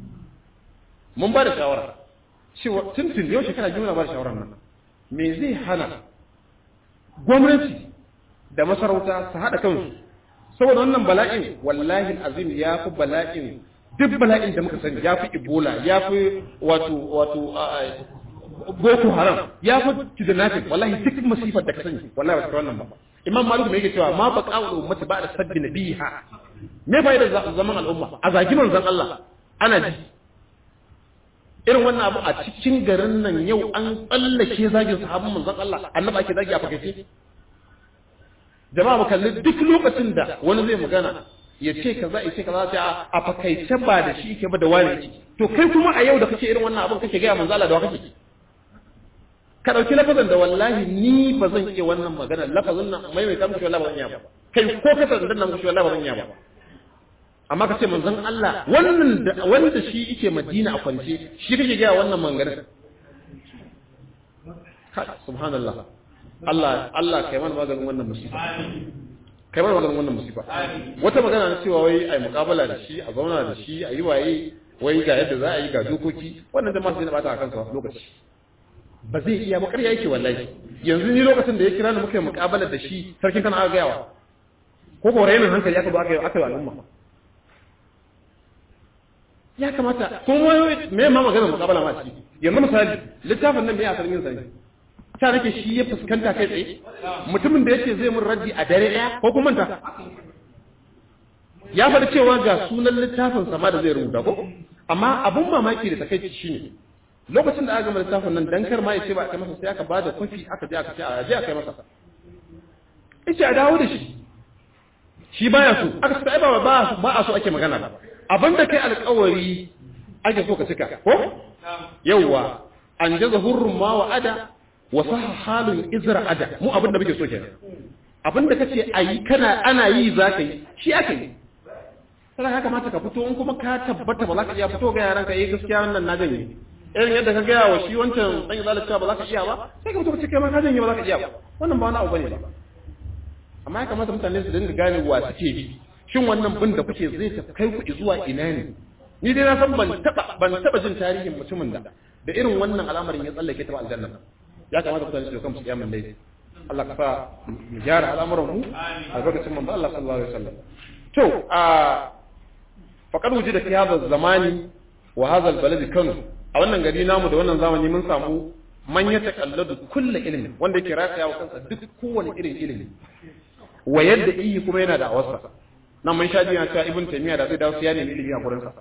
mun ba da shawara cewa tuntun yau shekara biyu na ba da shawarar nan me zai hana gwamnati da masarauta su haɗa kansu saboda wannan bala'in wallahi azim ya fi bala'in duk bala'in da muka sani ya fi ebola ya fi wato wato boko haram ya fi kidnapping wallahi duk masifar da ka sani wallahi ba ta wannan ba imam malik mai yake cewa ma baqa wa ummati ba'da sabbi nabiha me fa'idar zaman al'umma a zagi manzon Allah ana ji irin wannan abu a cikin garin nan yau an tsallake zagin sahabban manzon Allah annabi ake zagi a fakaice jama'a mu kalli duk lokacin da wani zai magana ya ce kaza ya ce kaza sai a fakaice ba da shi yake ba da wani yake to kai kuma a yau da kake irin wannan abin kake ga manzon Allah da wa kake ka dauki lafazin da wallahi ni ba zan iya wannan magana lafazin nan mai mai kamshi wallahi ba zan iya ba kai ko ka san dan nan mushi wallahi ba zan iya ba amma ka ce manzon Allah wannan da wanda shi yake Madina a kwance shi kake ga wannan mangana subhanallah Allah Allah kai mana maganin wannan musiba kai mana maganin wannan musiba wata magana na cewa wai ai muqabala da shi a zauna da shi a yi waye wai ga yadda za a yi ga dokoki wannan da masu ne bata a kansa lokaci ba zai iya ba ƙarya yake wallahi yanzu ni lokacin da ya kira ni muka yi muqabala da shi sarkin kana aka gayawa ko ko rainin hankali aka ba aka yi aka yi al'umma ya kamata kuma me ma magana muqabala ma ci yanzu misali littafin nan me ya asalin sa ne ta nake shi ya fuskanta kai tsaye mutumin da yake zai mun raddi a dare ɗaya ko kuma ta ya faɗi cewa ga sunan littafin sama da zai rubuta ko amma abun mamaki da takaici shine lokacin da aka gama littafin nan dan kar ma ya ce ba a kai masa sai aka bada kwafi aka je aka ce a je a kai masa yace a dawo da shi shi baya so aka ce ba ba ba a so ake magana ba abinda kai alƙawari ake so ka cika ko yawwa an jaza hurrun ma wa ada wa sahha halun izra ada mu abinda muke so kenan abinda kace ayi kana ana yi zaka yi shi aka yi sai ya kamata ka fito in kuma ka tabbata ba za ka iya fito ga yaran ka yi gaskiya wannan na janye irin yadda ka gaya wa shi wancan dan zalunci ba za ka iya ba sai ka fito ka ce kai ma ka janye ba za ka iya ba wannan ba wani abu bane ba amma ya kamata mutane su dinga gane wa suke bi shin wannan bin da kuke zai ta kai ku zuwa ina ne ni dai na san ban taba ban taba jin tarihin mutumin da da irin wannan al'amarin ya tsallake ta aljanna ya kamata mutane su kansu kiyamun dai Allah ka sa mu gyara al'amuran mu a lokacin manzo Allah sallallahu alaihi wasallam to a faqad wujida fi hadha zamani wa hadha albalad kanu a wannan gari namu da wannan zamani mun samu man ya takalladu kullu ilmin wanda yake rataya wa kansa duk kowane irin ilimi wa yadda iyi kuma yana da awarsa nan mun shaji yana cewa ibn taymiya da zai dawo sai ya nemi ilimi a gurin sa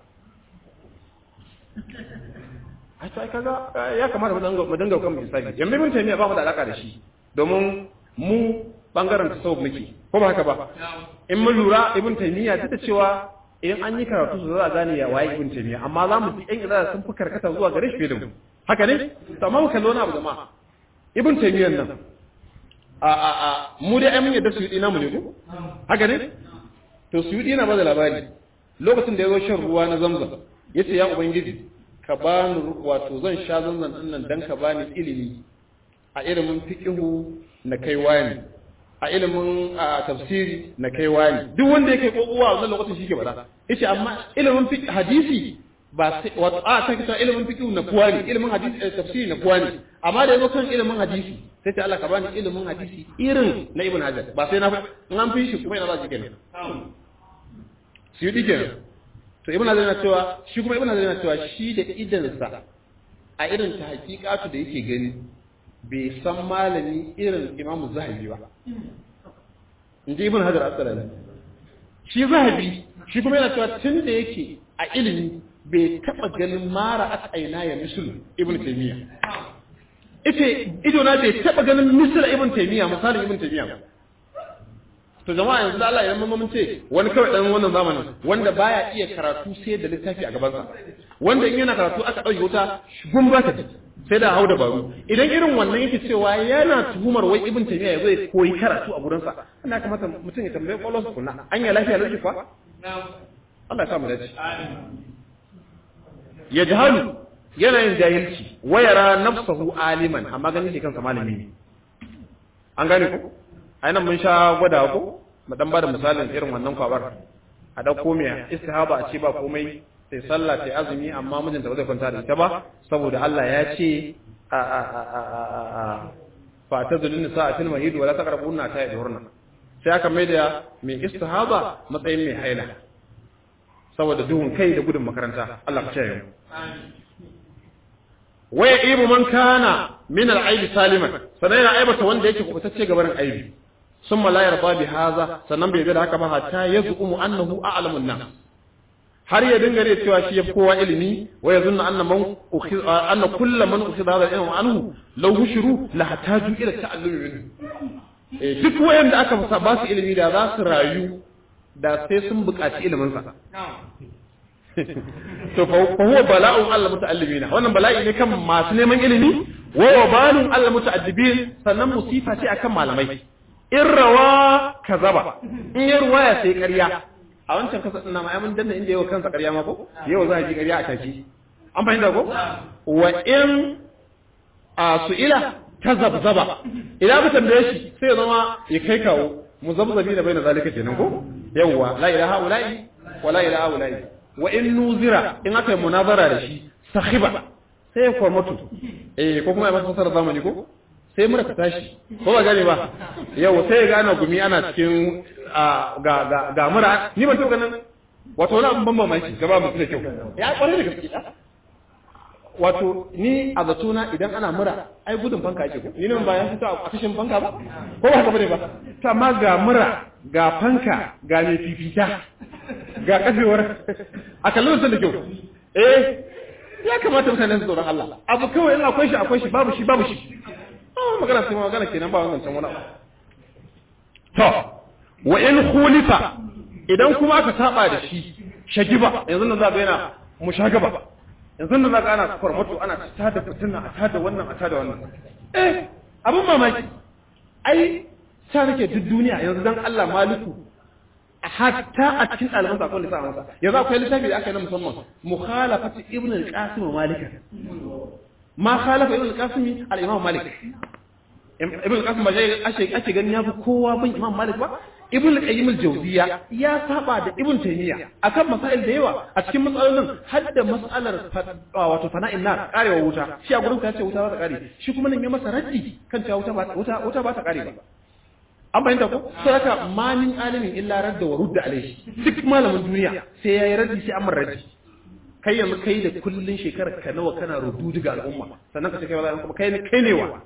a sai kaga ya kamata mu dinga mu dinga kan misali yanzu ibn taymiya ba mu da alaka da shi domin mu bangaren tasawuf muke ko ba haka ba in mun lura ibn taymiya duk da cewa idan an yi karatu su za a gane ya waye ibn taymiya amma za mu ji yan izala sun fi karkata zuwa gare shi fiye da mu haka ne to amma mu kallo wani abu jama'a ibn taymiya nan a a a mu dai ai mun yadda su yi namu ne ko haka ne to su yi na ba da labari lokacin da ya zo shan ruwa na zamzam yace ya ubangiji ka bani wato zan sha zanzan din nan dan ka bani ilimi a ilimin fiqhu na kai wani a ilimin tafsiri na kai wani duk wanda yake kokowa a wannan lokacin shi ke bada yace amma ilimin fiqh hadisi ba sai wato a ta kita ilimin fiqh na kuwa ne ilimin hadisi tafsiri na kuwa ne amma da yazo kan ilimin hadisi sai ta Allah ka bani ilimin hadisi irin na ibn hajar ba sai na in an fi shi kuma ina za ki kenan su yi kenan to ibn hajar na cewa shi kuma ibn hajar na cewa shi da idansa a irin ta hakikatu da yake gani bai san malami irin imamu zahabi ba in ji ibn hajar asqalani shi zahabi shi kuma yana cewa tun da yake a ilimi bai taba ganin mara aka aina ya misul ibn taymiya ita ido na bai taba ganin misul ibn taymiya misalin ibn taymiya ba to jama'a yanzu da Allah idan mun mun ce wani kawai dan wannan zamanin wanda baya iya karatu sai da littafi a gabansa wanda in yana karatu aka dauke wuta gun ba ta sai da hau dabaru idan irin wannan yake cewa yana tuhumar wai ibn taymiya ya zai koyi karatu a gurin sa ina kamata mutum ya tambaye kwallon kunna an ya lafiya lafiya kwa Allah ya sa mu dace ya jahalu yana yin jahilci wayara nafsahu aliman amma ganin shi kansa malami ne an gane ko ai nan mun sha gwada ko mu dan bada misalin irin wannan kwabar a dauko mai istihaba a ce ba komai sai sallah sai azumi amma mijinta ba zai kwanta da ita ba saboda Allah ya ce a a a a a a fa tazulun nisa fil mahid wala taqrabunna ta yadhurna sai aka mai da mai istihaba matsayin mai haila saboda duhun kai da gudun makaranta Allah ka ce yau waya ibu man kana min al-aibi saliman sanan yana aibata wanda yake kubutacce gabarin aibi summa la yarda bi hadha sannan bai da haka ba hatta yaz'umu annahu a'lamu an-nas har ya dinga ne cewa shi ya kowa ilimi wa yazunna anna man anna kullu man ukhidha hadha ilmu anhu law hushru la hataju ila ta'allumi minhu eh duk wayanda aka fasa ba su ilimi da za su rayu da sai sun buƙaci ilimin sa to fa huwa bala'un Allah muta'allimina wannan bala'i ne kan masu neman ilimi wa wabalun Allah muta'addibin sannan musifa ce akan malamai in rawa kazaba in ya ruwaya sai ƙarya a wancan kasa ina ma mun danna inda yawa kansa ƙarya ma ko yau za a ji ƙarya a taki an fahimta ko wa in a su'ila ta zabzaba idan ka tambaye shi sai ya zama ya kai kawo muzabzabi da bai na zalika kenan ko yawwa la ilaha ula'i wa la ilaha ula'i wa in nuzira in aka yi munazara da shi sahiba sai ya kwarmatu eh ko kuma ya masa fasara zamani ko sai mura ta tashi ko ba gane ba yau sai ya gane gumi ana cikin ga ga ga mura ni ban taɓa ganin wato wani abin ban mamaki gaba mutu da kyau ya kware da gaske wato ni a zatona idan ana mura ai gudun fanka ake ko ni nan ba ya fito a kashin fanka ba ko ba haka bane ba to amma ga mura ga fanka ga mai fifita ga kafewar a kallon sun da kyau eh ya kamata mutanen su tsoron Allah abu kawai in akwai shi akwai shi babu shi babu shi ah magana sai magana kenan ba wannan can wani abu to wa in khulifa idan kuma aka saba da shi shagiba yanzu nan za ga yana mushagaba yanzu nan za ga ana kwarmato ana tada fitina a tada wannan a tada wannan eh abin mamaki ai ta nake duk duniya yanzu dan Allah maliku hatta a cikin ɗaliban sakon da sa masa yanzu akwai littafi da aka yi na musamman mukhalafat ibn al-qasim malika ma khalafa ibn al-qasim al-imam malik ibn al-qasim ba ake ake ganin ya fi kowa bin imam malik ba ibn al-qayyim al-jawziya ya saba da ibn taymiya akan masail da yawa a cikin matsalolin har da mas'alar wato fana'in nar karewa wuta shi a gurin ka ce wuta ba ta kare shi kuma nan ya masa raddi kan cewa wuta ba wuta wuta ba ta kare ba an bayyanta ko sai haka manin alimin illa radda wa rudda alaihi duk malamin duniya sai yayi raddi sai an raddi kai yanzu kai da kullun shekarar ka nawa kana rudu daga al'umma sannan ka ce kai ba kuma kai ne kai ne wa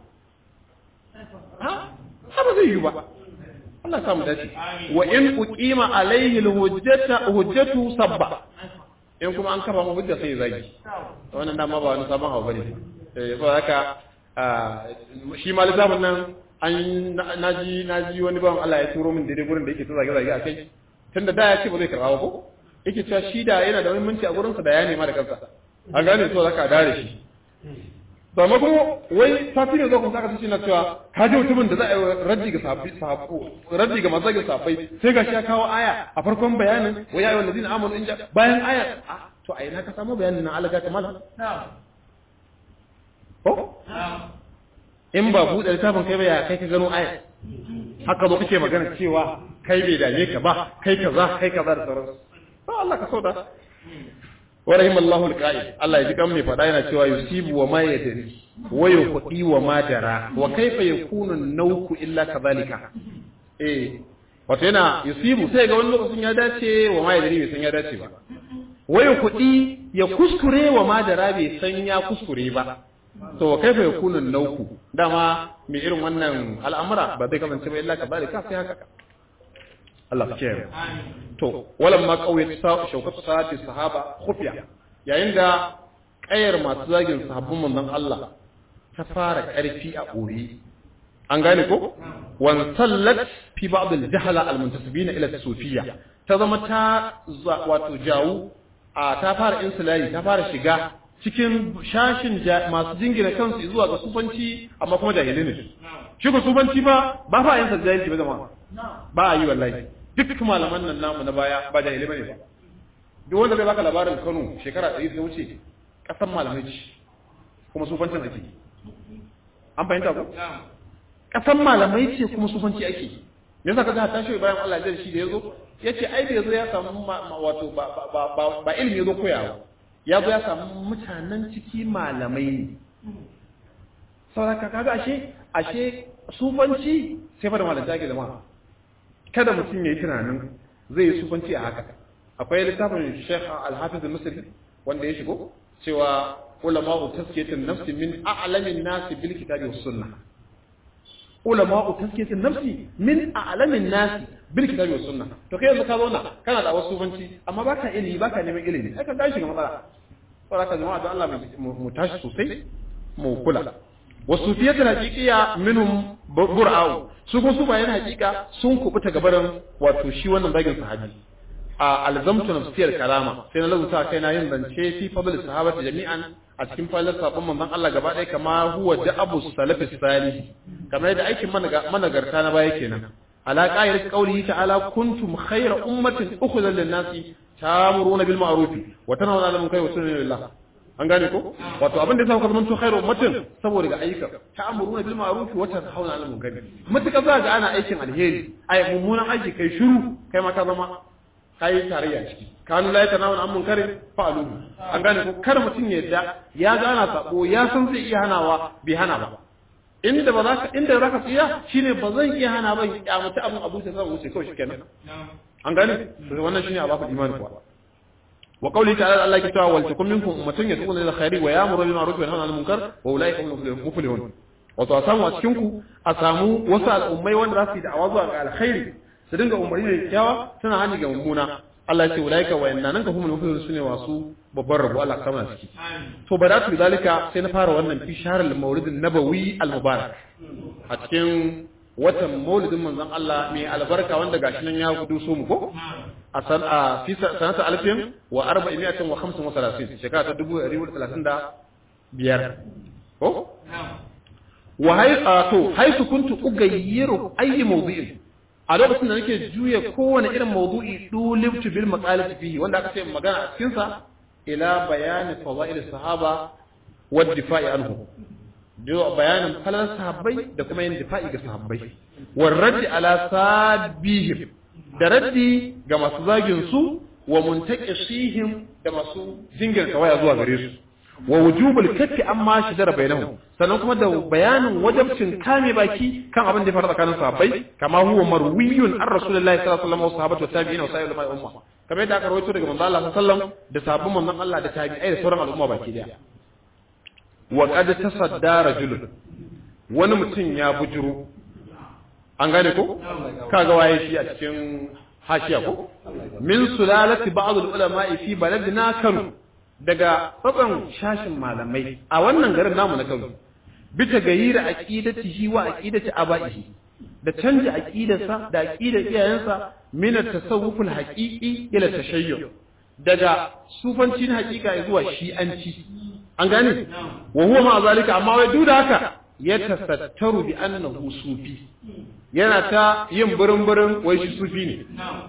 ha ha ba zai yi ba Allah samu dace wa in uqima alaihi alhujjata hujjatu sabba in kuma an kafa mu hujja sai zagi wannan dama ba wani sabon hawa bane eh ba haka shi ma littafin nan an naji naji wani bawan Allah ya turo min daidai gurin da yake ta zage zage akai tunda da ya ce ba zai karba ba ko yake cewa shi da yana da muhimmanci a gurinsa da ya nema da kansa an gane so zaka dare shi to amma kuma wai safi ne zo kuma saka shi na cewa ka ji mutumin da za a yi raddi ga sahabbai sahabbo raddi ga mazagin sahabbai sai gashi ya kawo aya a farkon bayanin wa ya ayyuhal ladina amanu in ja bayan aya to a ina ka samu bayanin na alaga ta mala ko in ba buɗe littafin kai ba ya kai ka gano aya haka zo kake magana cewa kai bai dame ka ba kai kaza kai kaza da sauransu ba Allah ka sauda wa rahimallahu alqa'id Allah ya ji kan mai fada yana cewa yusibu wa ma yadri wa yuqdi wa ma dara wa kaifa yakunu an-nawku illa kadhalika eh wato yana yusibu sai ga wani lokacin ya dace wa ma yadri bai san ya dace ba wa yuqdi ya kuskure wa ma dara bai san ya kuskure ba to wa kaifa yakunu an-nawku dama mai irin wannan al'amura ba zai kasance ba illa kadhalika sai haka Allah ke to walan ma kauye ta shaukatu sa'ati sahaba khufiya yayin da kayar masu zagin sahabban manzon Allah ta fara karfi a boye an gane ko wan sallat fi ba'd al-jahala al-muntasibina ila sufiyya ta zama ta wato jawu a ta fara insulari ta fara shiga cikin shashin masu jingina kansu zuwa ga sufanci amma kuma jahilai ne shi ko sufanci ba ba fa yin jahilci ba zama ba a yi wallahi duk malaman nan namu na baya ba jahilai bane ba duk wanda zai baka labarin Kano shekara 100 da wuce kasan malamai ce kuma sufancin ake an fahimta ko kasan malamai ce kuma sufanci ake me yasa kaga ta shi bayan Allah ya shi da yazo yace ai da yazo ya samu wato ba ba ba ilimi yazo koyawa ya zo ya samu mutanen ciki malamai ne saboda kaga ashe ashe sufanci sai fa da malanta ke zama kada mutum ya yi tunanin zai yi sufanci a haka akwai littafin Sheikh Al-Hafiz Al-Misri wanda ya shigo cewa ulama'u tazkiyatun nafsi min a'lamin nasi bil kitabi was sunnah ulama'u tazkiyatun nafsi min a'lamin nasi bil kitabi was sunnah to kai yanzu ka zauna kana da wasu sufanci amma baka ilimi baka neman ilimi ai ka tashi ga matsala saboda haka jama'a don Allah mu tashi sosai mu kula wasu fiye da hakikiya minhum bur'au su kuma su bayan hakika sun kubuta gabaran wato shi wannan bagin sahabi a alzamtu nafsiyar kalama sai na lazuta kai na yin zance fi fadl sahabati jami'an a cikin fadl sabon manzon Allah gaba ɗaya kama huwa da abu salafi salih kamar yadda aikin managarta na baya kenan ala qa'ir qawlihi ta'ala kuntum khayra ummatin ukhrijat lin-nasi ta'muruna bil ma'ruf wa tanhauna 'anil munkari wa tu'minuna billah an gane ko wato abin da yasa kuka zamanto khairu ummatin saboda ga ayyuka ta'muruna bil ma'ruf wa tanhauna 'anil munkari mutuka za ga ana aikin alheri ai mummunan aiki kai shiru kai ma ka zama kai tarayya ciki kanu la yatanawuna 'an munkarin fa'alu an gane ko kar mutun ya yadda ya gana sako ya san zai iya hanawa bai hana ba inda ba za ka inda za ka tsiya shine ba zan iya hana ba ya kyamata abin abu ta zama wuce kawai shikenan an gane wannan shine a baku imani kuwa wa qawli ta'ala Allah ke cewa wal takum minkum ummatun yad'una ila khairi wa ya'muru bil ma'ruf wa yanhauna 'anil munkar wa ulaika humul muflihun wato a samu a cikin ku a samu wasu al'ummai wanda za su yi da'awa zuwa ga alkhairi su dinga umarni da kyakkyawa suna hani ga mummuna Allah ya ce ulaika wa inna nan ka humul muflihun sune wasu babban rabo Allah kama ciki to badatu zalika sai na fara wannan fi shahrul mawlidin nabawi al mubarak a cikin watan maulidin manzon Allah mai albarka wanda gashi nan ya gudu so mu ko a san a fi sanata alfin wa arba'imiyatin wa khamsin wa salasin shekara ta dubu ɗari hudu talatin da biyar ko wa hai to haisu kuntu ugayyiru ayi mawdu'in a lokacin da nake juya kowane irin mawdu'i dulibtu bil maqalati fihi wanda aka ce magana a cikin sa ila bayani fadail sahaba wa difa'i anhu bayanin falal sahabbai da kuma yin difa'i ga sahabbai war raddi ala sabihim da raddi ga masu zagin su wa muntaqisihim da masu jingirta waya zuwa gare su wa wujubul kaffi amma shidara bainahum sannan kuma da bayanin wajabcin kame baki kan abin da ya faru tsakanin sahabbai kama huwa marwiyun an rasulullahi sallallahu alaihi wasallam wa sahabatu wa tabi'in wa sayyidul umma kamar yadda aka rawaito daga manzo Allah sallallahu alaihi wasallam da sahabban manzon Allah da tabi'ai da sauran al'umma baki daya wa qad tasadda rajulun wani mutum ya bujuro an gane ko kaga waye shi a cikin hashiya ko min sulalati ba'd al-ulama fi baladina Kano daga tsatsan shashin malamai a wannan garin namu na Kano bita gayira aqidatihi wa aqidati abaihi da canja aqidarsa da aqidar iyayensa min at-tasawuf al-haqiqi ila tashayyu daga sufanci na hakika zuwa shi'anci an gane wa huwa ma zalika amma wai duk da haka ya tasattaru bi annahu sufi yana ta yin burin burin wai shi sufi ne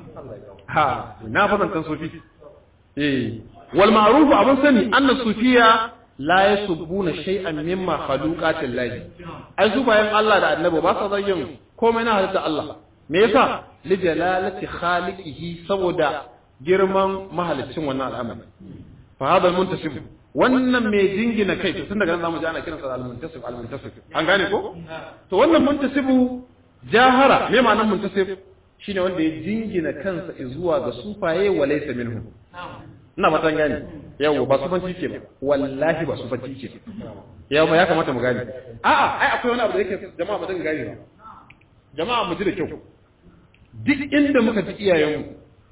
ha na fadantan sufi eh wal ma'ruf abun sani anna sufiya la yasubbuna shay'an mimma khaluqatil lahi ai su bayan Allah da annabi ba sa zagin komai na halitta Allah me yasa li jalalati khaliqihi saboda girman mahalicin wannan al'amari fa hada muntasib wannan mai jingina kai tun daga nan zamu ji ana kiransa al-muntasib al-muntasib an gane ko to wannan muntasibu jahara me ma'anar muntasib shine wanda ya jingina kansa zuwa ga sufaye wa laysa minhum ina fatan gane yawo ba sufanci ke ba wallahi ba sufanci ke yawo ya kamata mu gane a'a ai akwai wani abu da yake jama'a ba zan gane ba jama'a mu ji da kyau duk inda muka ji iyayenmu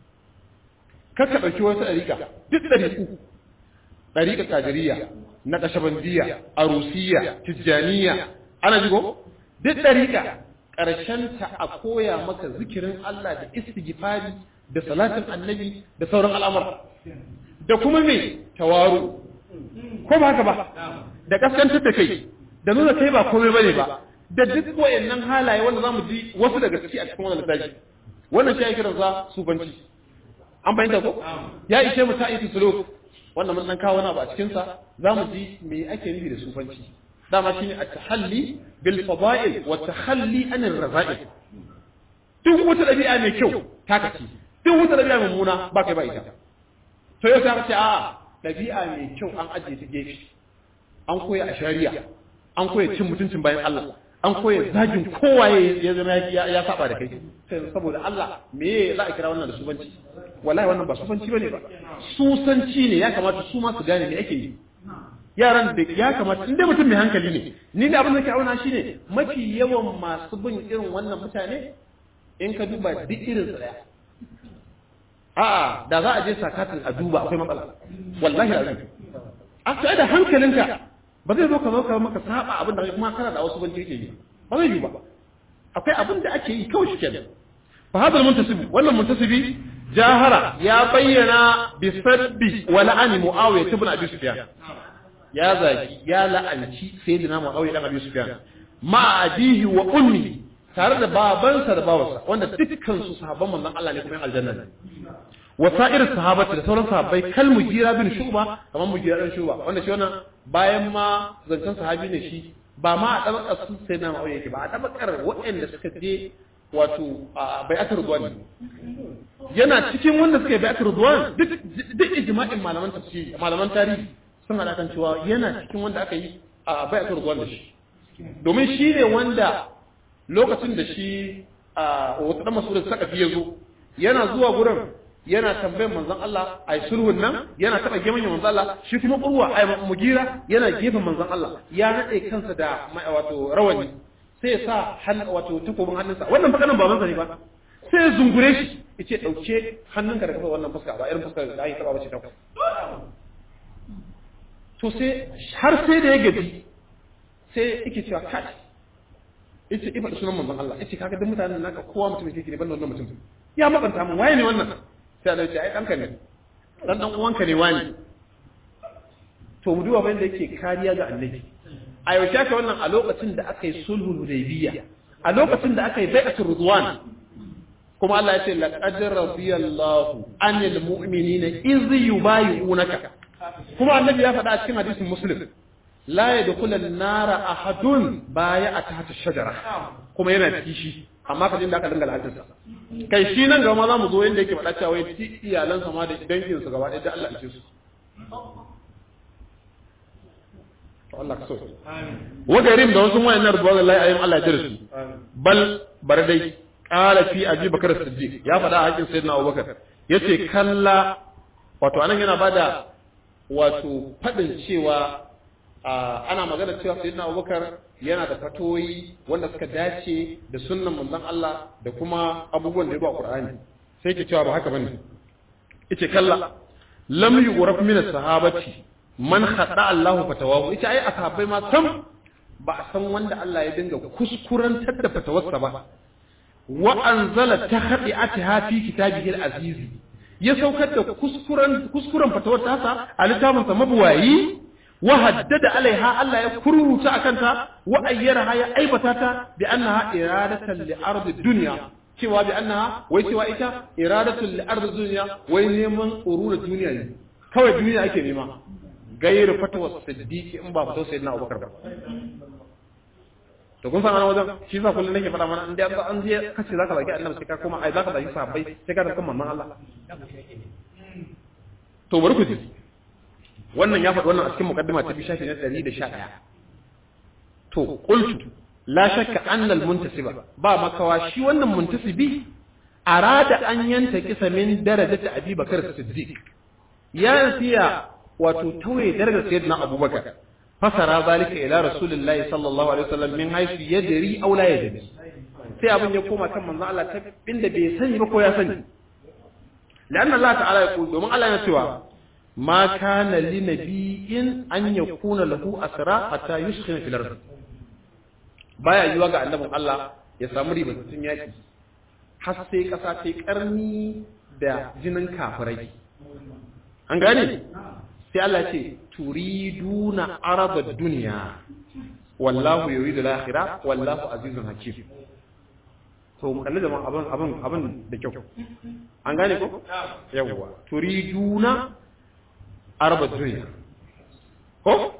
kakka ɗauki wasu ɗariƙa duk ɗariƙu ɗariƙa ƙadiriya na ƙashabandiya arusiya tijjaniya ana jigo duk ɗariƙa ta a koya maka zikirin Allah da istighfari da salatin annabi da sauran al'amura da kuma me tawaru ko ba haka ba da kaskantar da kai da nuna kai ba komai bane ba da duk wayannan halaye wanda zamu ji wasu daga ciki a cikin wannan littafi wannan shi ake kiransa sufanci an bayyana ko ya ishe mu ta iti suluk wannan mun dan kawo wani abu a cikin sa zamu ji me ake nufi da sufanci dama shine at-tahalli bil fada'il wa tahalli an ar-raza'il duk wata dabi'a mai kyau ta kace duk wata dabi'a mummuna ba kai ba ita to yau sai ce a dabi'a mai kyau an ajiye ta gefe an koya a shari'a an koya cin mutuncin bayan Allah an koya zagin kowaye ya zama ya saba da kai saboda Allah me za a kira wannan da sufanci wallahi wannan ba sufanci bane ba susanci ne ya kamata su ma su gane me ake yi yaran da ya kamata inda mutum mai hankali ne ni da abin da ke auna shine mafi yawan masu bin irin wannan mutane in ka duba duk irin su daya a'a da za a je sakatin a duba akwai matsala wallahi azim a sai da hankalinka ba zai zo ka zo ka maka saba abin da kuma kana da wasu banci yake yi ba zai yi ba akwai abin da ake yi kawai shi kenan fa hadal muntasibi wannan muntasibi jahara ya bayyana bi sabbi wa la'ani muawiya ibn abi sufyan ya zaki ya la'anci sayyidina muawiya dan abi sufyan ma abihi wa ummi tare da babansa da bawarsa wanda dukkan su sahabban manzon Allah ne kuma aljanna ne wa sa'ir sahabati da sauran sahabbai kal mujira bin shuba kamar mujira bin shuba wanda shi wannan bayan ma zancen sahabi ne shi ba ma a tabakar su sai na ma'auye yake ba a tabakar waɗanda suka je wato a bai'atar ruwan yana cikin wanda suka yi bai'atar ruwan duk duk ijma'in malaman tafsiri malaman tarihi sun hada kan cewa yana cikin wanda aka yi a bai'atar ruwan da shi domin shi ne wanda lokacin da shi a wata dan masu da saka fiye zo yana zuwa gurin yana tambayar manzon Allah ai sulhun nan yana taba gefen manzon Allah shi kuma urwa ai mugira yana gefen manzon Allah ya nade kansa da wato rawani sai ya sa hannu wato takobin hannunsa wannan fa kanan babansa ne ba sai ya zungure shi yace dauke hannunka da kafa wannan fuska ba irin fuska da ai taba bace ta to sai har sai da ya gaji sai yake cewa kai yace ifa da sunan manzon Allah yace kaga duk mutanen naka kowa mutum yake ne ban wannan mutum ya makanta mun waye ne wannan sai Allah ya ce ai danka ne dan dan uwanka ne wani to mu duba bayan da yake kariya ga annabi a yau shaka wannan a lokacin da aka yi sulhul hudaybiyya a lokacin da aka yi bai'atul ridwan kuma Allah ya ce laqad radiyallahu anil mu'minina iz yubayyi'unaka kuma annabi ya faɗa a cikin hadisin muslim la yadkhulu an-nara ahadun baya'a tahta shajara kuma yana kishi amma ka da aka dinga la'antarsa kai shi nan gaba ma za mu zo yadda yake faɗa cewa wai ci iyalansa ma da dangin su gaba ɗaya da Allah ya ce su Allah ka so wa garim da wasu wayannan rubuwa Allah ayyun Allah ya jira su bal bar dai qala fi abi bakar siddiq ya faɗa a hakkin sayyidina abubakar yace kalla wato anan yana bada wato faɗin cewa ana magana cewa sayyidina abubakar yana da fatoyi wanda suka dace da sunnan manzon Allah da kuma abubuwan da ya ba Qur'ani sai ke cewa ba haka bane yace kalla lam yughraf min as-sahabati man khada Allahu fatawahu yace ai ashabai ma sam ba a san wanda Allah ya dinga kuskurantar da fatawarsa ba wa anzala tahdi'ataha fi kitabihi al-aziz ya saukar da kuskuren kuskuren fatawar tasa a littafinsa mabuwayi wa haddada alaiha Allah ya kururuta akanta wa ayyaraha ya aibata ta bi annaha iradatan li ardi dunya cewa bi annaha wai cewa ita iradatan li ardi dunya wai neman urura duniya ne kawai duniya ake nema gairu fatawar siddiqi in ba fatawar sayyidina Abubakar ba to kun san ana wajen shi sa kullum nake faɗa mana in dai an je kace zaka zaki annabi sai ka koma ai zaka zaki sahabbai sai ka tafi manzon Allah to bari ku ji wannan ya faɗi wannan a cikin muqaddima ta bi shafi na 111 to qultu la shakka anna al muntasiba ba makawa shi wannan muntasibi arada an yanta kisa min darajati abi bakar siddiq ya siya wato tawaye darajar sayyidina abubakar fasara zalika ila rasulillahi sallallahu alaihi wasallam min haythu yadri aw la yadri sai abin ya koma kan manzo Allah ta inda bai sani ba ko ya sani لأن الله تعالى يقول دومن الله يسوى ما كان لنبي أن يكون له أسرى حتى يسخن في الأرض baya yiwa ga annabin Allah ya samu ribatattun yaki har sai kasa ta karni da jinin kafirai an gane sai Allah ce turiduna arada duniya wallahu yuridu al-akhirah wallahu azizun hakim to mu kalli zaman abin abin abin da kyau an gane ko yawwa turiduna arba duniya ko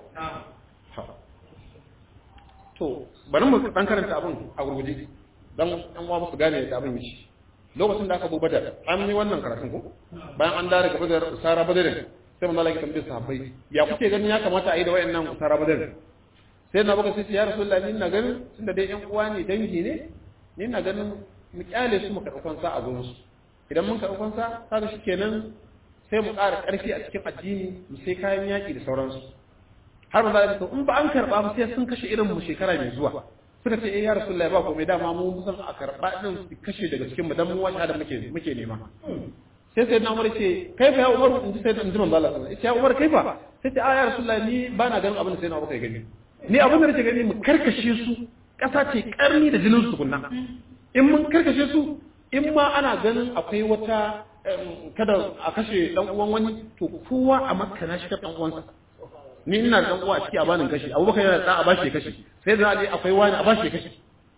to bari mu dan karanta abin a gurguje dan an wa su gane da abin yi lokacin da aka bu badar an yi wannan karatun ko bayan an dare ga badar sara badar sai mun lalaki tambaye sahabbai ya kuke ganin ya kamata a yi da wayannan sara badar sai na baka sai ya rasulullahi ni na ganin tunda dai yan uwa ne dangi ne ni na ganin mu kyale su mu karɓi fansa a gurin su idan mun karɓi fansa kaga shikenan sai mu ƙara ƙarfi a cikin addini mu sai kayan yaƙi da sauransu har ba za a in ba an karɓa ba sai sun kashe irin mu shekara mai zuwa suka ce eh ya rasulullahi ba komai dama mu san a karɓa din su kashe daga cikin mu dan mu wata da muke muke nema sai sai na umar ce kai fa ya umar in ji sai in ji manzo Allah sallallahu alaihi ya umar kai fa sai ce a ya rasulullahi ni ba na ganin abin da sai na umar gani ni abin da nake gani mu karkashe su ƙasa ce ƙarni da jinin su kunna in mun karkashe su in ma ana ganin akwai wata kada a kashe dan uwan wani to kowa a makka na shi dan uwansa ni ina dan uwa a ciki a banin kashi abubakar yana da a bashi kashi sai da ali akwai wani a bashi kashi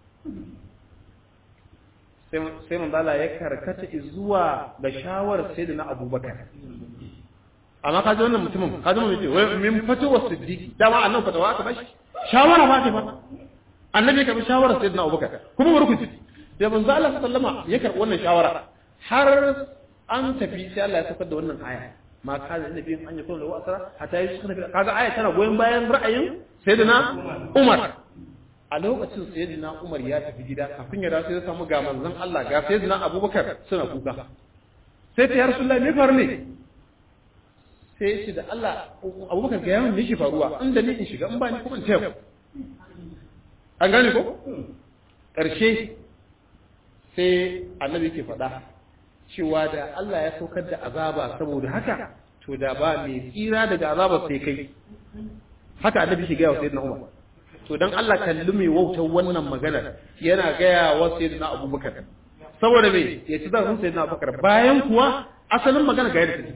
sai sai mun dala ya karkata zuwa ga shawarar sayyidina abubakar amma kaji wannan mutumin kaji mun ce wai min fatuwa siddiqi dama annabi fatawa aka bashi shawara ba ta fa annabi ka bi shawara sayyidina abubakar kuma barkuti da manzo Allah sallama ya karbi wannan shawara har an tafi sai Allah ya saka da wannan aya ma kana annabi an yi kullu asara hatta yi suka kaga aya tana goyen bayan ra'ayin sayyidina Umar a lokacin sayyidina Umar ya tafi gida kafin ya dawo sai ya samu ga manzon Allah ga sayyidina Abubakar suna kuka sai ta ya rasulullahi me faru ne sai shi da Allah Abubakar ga yawan yake faruwa inda ni in shiga in ba ni kuma in taya an gane ko ƙarshe sai annabi ke faɗa cewa da Allah ya saukar da azaba saboda haka to da ba mai tsira daga azabar sai kai haka annabi ke gaya wa sayyidina Umar to dan Allah kalli mai wautar wannan maganar yana gaya wa sayyidina Abubakar saboda me ya ci zarafin sayyidina Abubakar bayan kuwa asalin magana ga yadda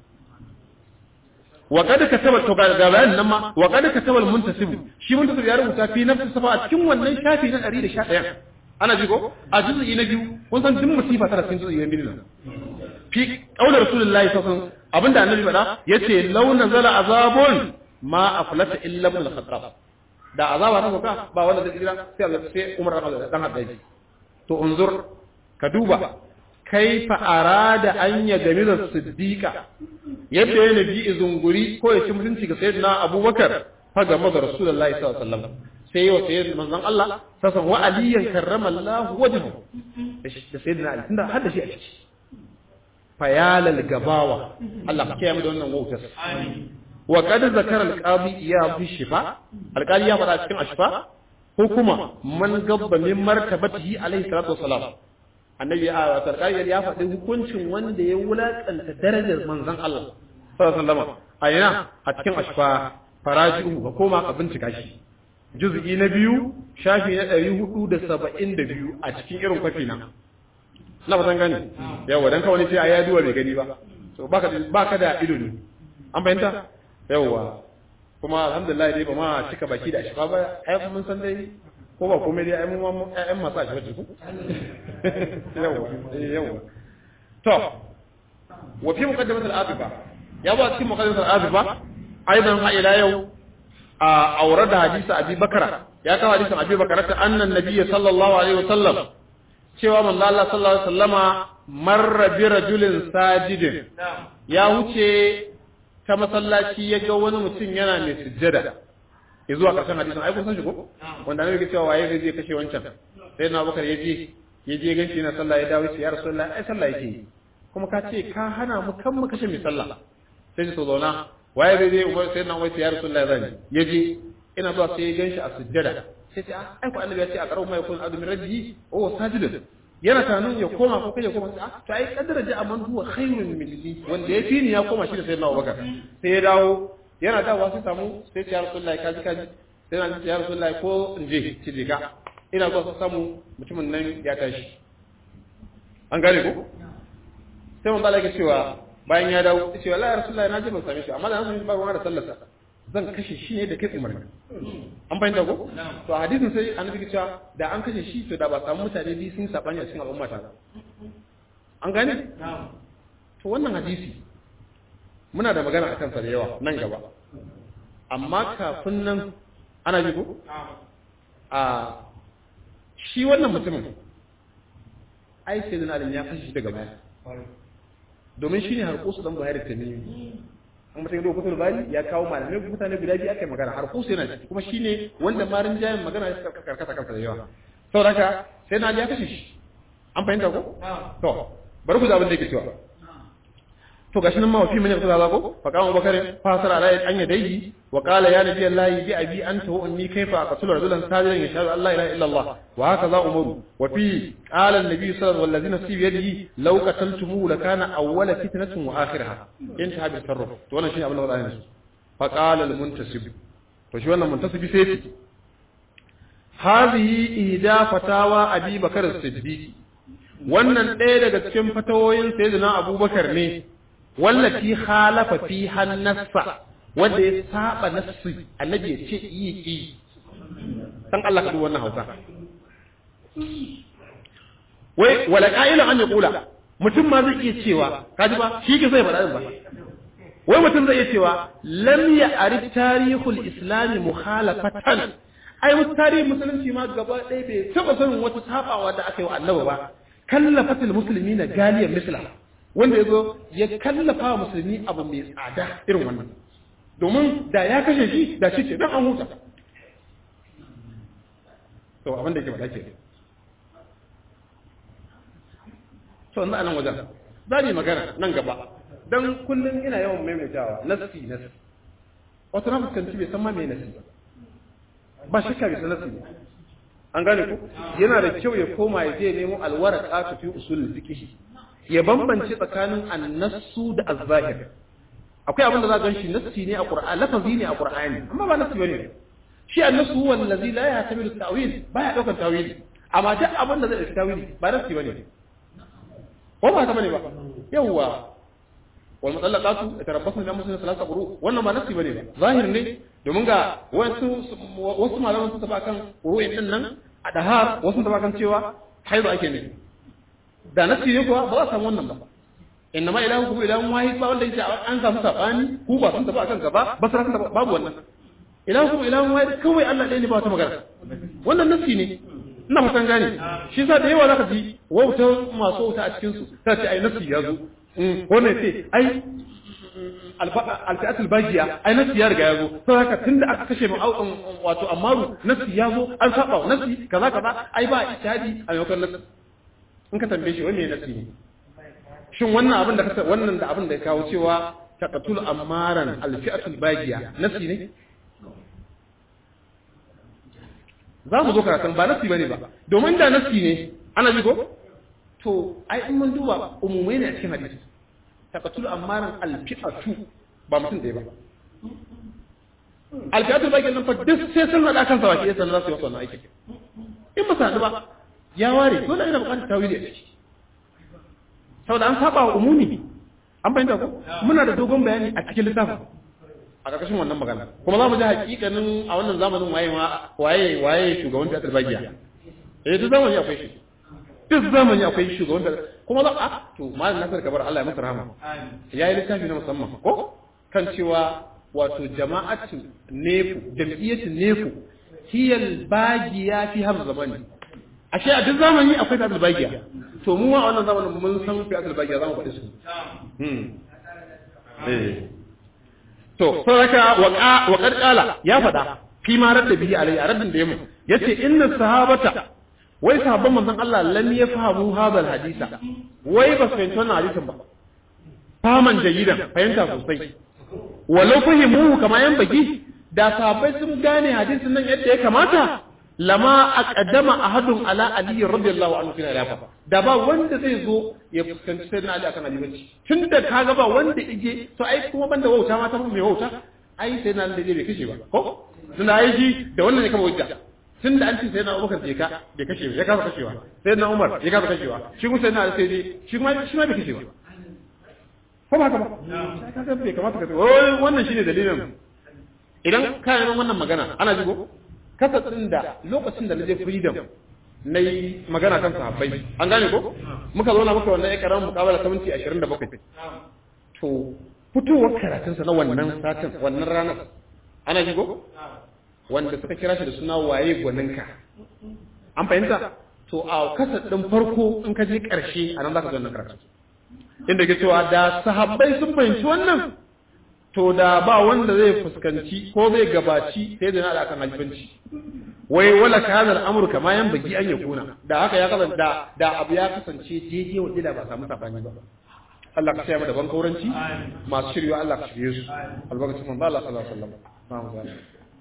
wa kada kataba to ga bayanin nan ma wa kada kataba muntasib shi muntasib ya rubuta fi nafsi safa a cikin wannan shafi na 111 ana ji ko a juz'i na biyu kun san duk musifa tana cikin juz'i na biyu nan fi qaulin rasulullahi sallallahu alaihi wasallam abinda annabi faɗa yace law nazala azabun ma aflata illa ibn al-khattab da azaba ta sauka ba wanda zai tsira sai Allah sai Umar dan Haddaji to unzur ka duba kaifa arada an ya gami da siddiqa yadda ya nabi zunguri ko ya ci mutunci ga sayyidina Abubakar fa ga da rasulullahi sallallahu alaihi wasallam sai yau sai manzon Allah sasan wa aliyan karrama Allah wajhu da sayyidina Ali tunda har da shi a ciki fayalal gabawa Allah ka kiyaye mu da wannan wautar wa qad zakara al-qadi ya fi shifa al-qadi ya fara cikin ashfa hukuma man gabba min martabatihi alaihi salatu wassalam annabi a sarkari ya faɗi hukuncin wanda ya wulakanta darajar manzon Allah sallallahu alaihi wasallam a yana a cikin ashfa faraji'u ka koma ka bincika shi juz'i na biyu shafi na ɗari hudu da saba'in da biyu a cikin irin kwafi na na ba san gani yawa dan kawai ce ai ya duwa bai gani ba to baka baka da ido ne an fahimta yawa kuma alhamdulillah dai ba ma cika baki da shi ba ai mun san dai ko ba komai dai ai mun ma ƴaƴan masu a shi ku yawa yawa to wa fi muqaddimat al-afifa ya ba cikin muqaddimat al-afifa aidan ha ila yau a aure da hadisi abi bakara ya kawo hadisin abi bakara ta annan nabiyyi sallallahu alaihi wasallam cewa manzo Allah sallallahu alaihi wasallama marra bi rajulin sajidin ya wuce ta masallaci ya ga wani mutum yana mai sujjada ya zuwa karshen hadisin ai kun san shi ko wanda ne yake cewa waye zai je kashe wancan sai na bakar ya je ya je ganshi yana sallah ya dawo ya rasulullah ai sallah yake kuma ka ce ka hana mu kan mu kashe mai sallah sai shi to zauna waye zai je umar sai na wai ya rasulullah zan ya je ina zuwa sai ya ganshi a sujjada sai ce ai ko annabi ya ce a karo mai kun azumin rabbi oh sajidun yana tanun ya koma ko kai ya koma sai to ai kaddara da amman huwa khairun minni wanda ya fi ni ya koma shi da sayyidina Abubakar sai ya dawo yana dawowa sai samu sai ya rasulullahi kaji kaji sai na ce ya rasulullahi ko in je ci je ka ina zuwa sai samu mutumin nan ya tashi an gane ko sai mun balage cewa bayan ya dawo sai ce wallahi rasulullahi na je ban same shi amma da na same shi ba ruwa da sallarsa zan kashe shi ne da kai umarni an fahimta ko to a hadisin sai annabi ke cewa da an kashe shi to da ba samu mutane biyu sun sabani a cikin al'umma ta an gane to wannan hadisi muna da magana akan sa da yawa nan gaba amma kafin nan ana ji ko a shi wannan mutumin ai sai da ya kashe shi daga baya domin shi ne harkusu dan buhari tamimi an mutum yadda kusur bari ya kawo malamai mutane guda biyu aka yi magana har kusa yana ciki kuma shine wanda marin jayin magana ya karkata kansa da yawa sau haka sai na ya kashe shi an fahimta ko to bari ku zabin da yake cewa to gashi nan ma wafi mun kuza ko fa kama bakar fasara ala an yadayhi wa qala ya nabi allah bi abi anta wa ummi kayfa aqtulu rajulan sajidan yashhadu an la ilaha illa allah wa hakaza umaru wa fi qala an-nabi sallallahu alaihi wasallam fi yadihi law qataltumu lakana awwala fitnatin wa akhiraha intaha bi sarruf to wannan shine abin da wadanda su fa qala al-muntasib to shi wannan muntasibi sai ce hadhihi ihda fatawa abi bakar as-siddiq wannan ɗaya daga cikin fatawoyin sayyidina abubakar ne wallati khalafa fi hannasa wanda ya saba nassi annabi ya ce yi yi san Allah ka wannan hausa wai wala qa'ilan an yaqula mutum ma zai iya cewa kaji ba shi ke sai faɗa ba wai mutum zai iya cewa lam ya arif tarihul islami mukhalafatan ai wasu tarihin musulunci ma gaba ɗaya bai taɓa sanin wata sabawa da aka yi wa annabi ba kallafatul muslimina galiyan misla wanda ya zo ya kallafa wa musulmi abu mai tsada irin wannan domin da ya kashe shi da shi ce don an huta to abin da ke faɗa ke to na nan wajen za mu magana nan gaba don kullum ina yawan maimaitawa nasi nasi wato na fuskanci bai san ma mai nasi ba ba shakka bai san nasi ba an gane ku yana da kyau ya koma ya je nemo alwaraka fi usul fiqh ya bambance tsakanin annasu da azzahir akwai abin da za gan shi nassi ne a qur'ani lafazi ne a qur'ani amma ba nassi bane shi annasu huwa allazi la yahtamilu ta'wil baya daukar tawili amma duk abin da zai dauki tawili ba nassi bane ko ba ta bane ba yawa wal mutallaqatu yatarabbasna bi anfusihim thalatha quru wannan ba nassi bane ba zahir ne domin ga wasu wasu malaman sun tafi kan qur'in din nan a dahar wasu sun tafi kan cewa haidu ake ne da nasi ne kuwa ba za a samu wannan ba inna ma ilahu kuma ilahun wahid ba wanda yake an samu sabani ku ba sun tafi akan gaba ba sun tafi babu wannan ilahu kuma ilahun wahid kawai Allah ɗaya ne ba wata magana wannan nasi ne ina fatan gane shi yasa da yawa zaka ji wauta masu wauta a cikin su ta ce ai nasi ya zo wannan ce ai alfi'atul bagiya ai nasi ya riga ya zo sai haka tunda aka kashe mu wato amaru nasi ya zo an saba nasi kaza kaza ai ba ijtihadi a maimakon nasi in ka tambaye shi wanne nasi ne shin wannan abin da ka wannan da abin da ya kawo cewa taqatul amaran alfi'atul bagiya nasi ne za mu zo karatun ba nasi bane ba domin da nasi ne ana ji ko to ai in mun duba umumai ne a cikin hadisi taqatul amaran alfi'atu ba mutum ɗaya ba alfi'atul bagiya nan fa duk sai sun hada kansa baki sai za su yi wannan aiki in ba su haɗu ba ya ware dole ina buƙatar tawili a ciki saboda an saba wa umumi an fahimta ko muna da dogon bayani a cikin littafin a ƙarƙashin wannan magana kuma za mu ji hakikanin a wannan zamanin waye ma waye waye shugaban da Bagiya eh duk zamani akwai shi duk zamani akwai shugaban da kuma za a to malam Nasir Kabar Allah ya masa rahama yayi littafi na musamman ko kan cewa wato jama'atu nefu jam'iyyatu nefu hiyal bagiya fi har zamani ashe a duk zamani akwai ta bagiya to mu a wannan zamanin mun san fi asal bagiya zamu faɗi su hmm eh to saraka wa qad qala ya faɗa fi ma radda bihi alai a raddin da yamu yace inna sahabata wai sahabban manzon Allah lam yafhamu hadal hadisa wai ba su fahimci wannan hadisin ba faman jayidan fahimta sosai walau fahimu kama yan baki da sahabbai sun gane hadisin nan yadda ya kamata lama aqaddama ahadun ala ali radiyallahu anhu fil khilafa da ba wanda zai zo ya fuskanci sai na ali akan alibanci tunda kaga ba wanda ije to ai kuma banda wauta ma ta mai wauta ai sai na ali bai kashe ba ko tunda ai ji da wannan ne kama wajja tunda an ce sai na Abubakar je ka bai kashe ba ya kasa kashewa sai na Umar ya kasa kashewa shi kuma sai na ali sai dai shi kuma shi ma bai kashe ba ko ba haka ba sai kaga bai kamata ka wannan shine dalilin idan ka yi wannan magana ana jigo kasatsin da lokacin da na je freedom na yi magana kan sahabbai an gane ko muka zo na muka wannan ya karamin mukabala ta minti 27 to fitowar karatunsa na wannan satin wannan ranar ana jigo wanda suka kira shi da suna waye gwaninka an fahimta to a kasat ɗin farko in ka je ƙarshe a nan za ka zo wannan karatu inda ke cewa da sahabbai sun fahimci wannan to da ba wanda zai fuskanci ko zai gabaci sai da na da kan halifanci wai wala kana al'amru kama yan bagi an yakuna da haka ya kasance da da abu ya kasance daidai wanda da ba samu sabani ba Allah ka sayar da ban kauranci masu shiryo Allah ka shirye su albarkacin manzo Allah sallallahu alaihi wasallam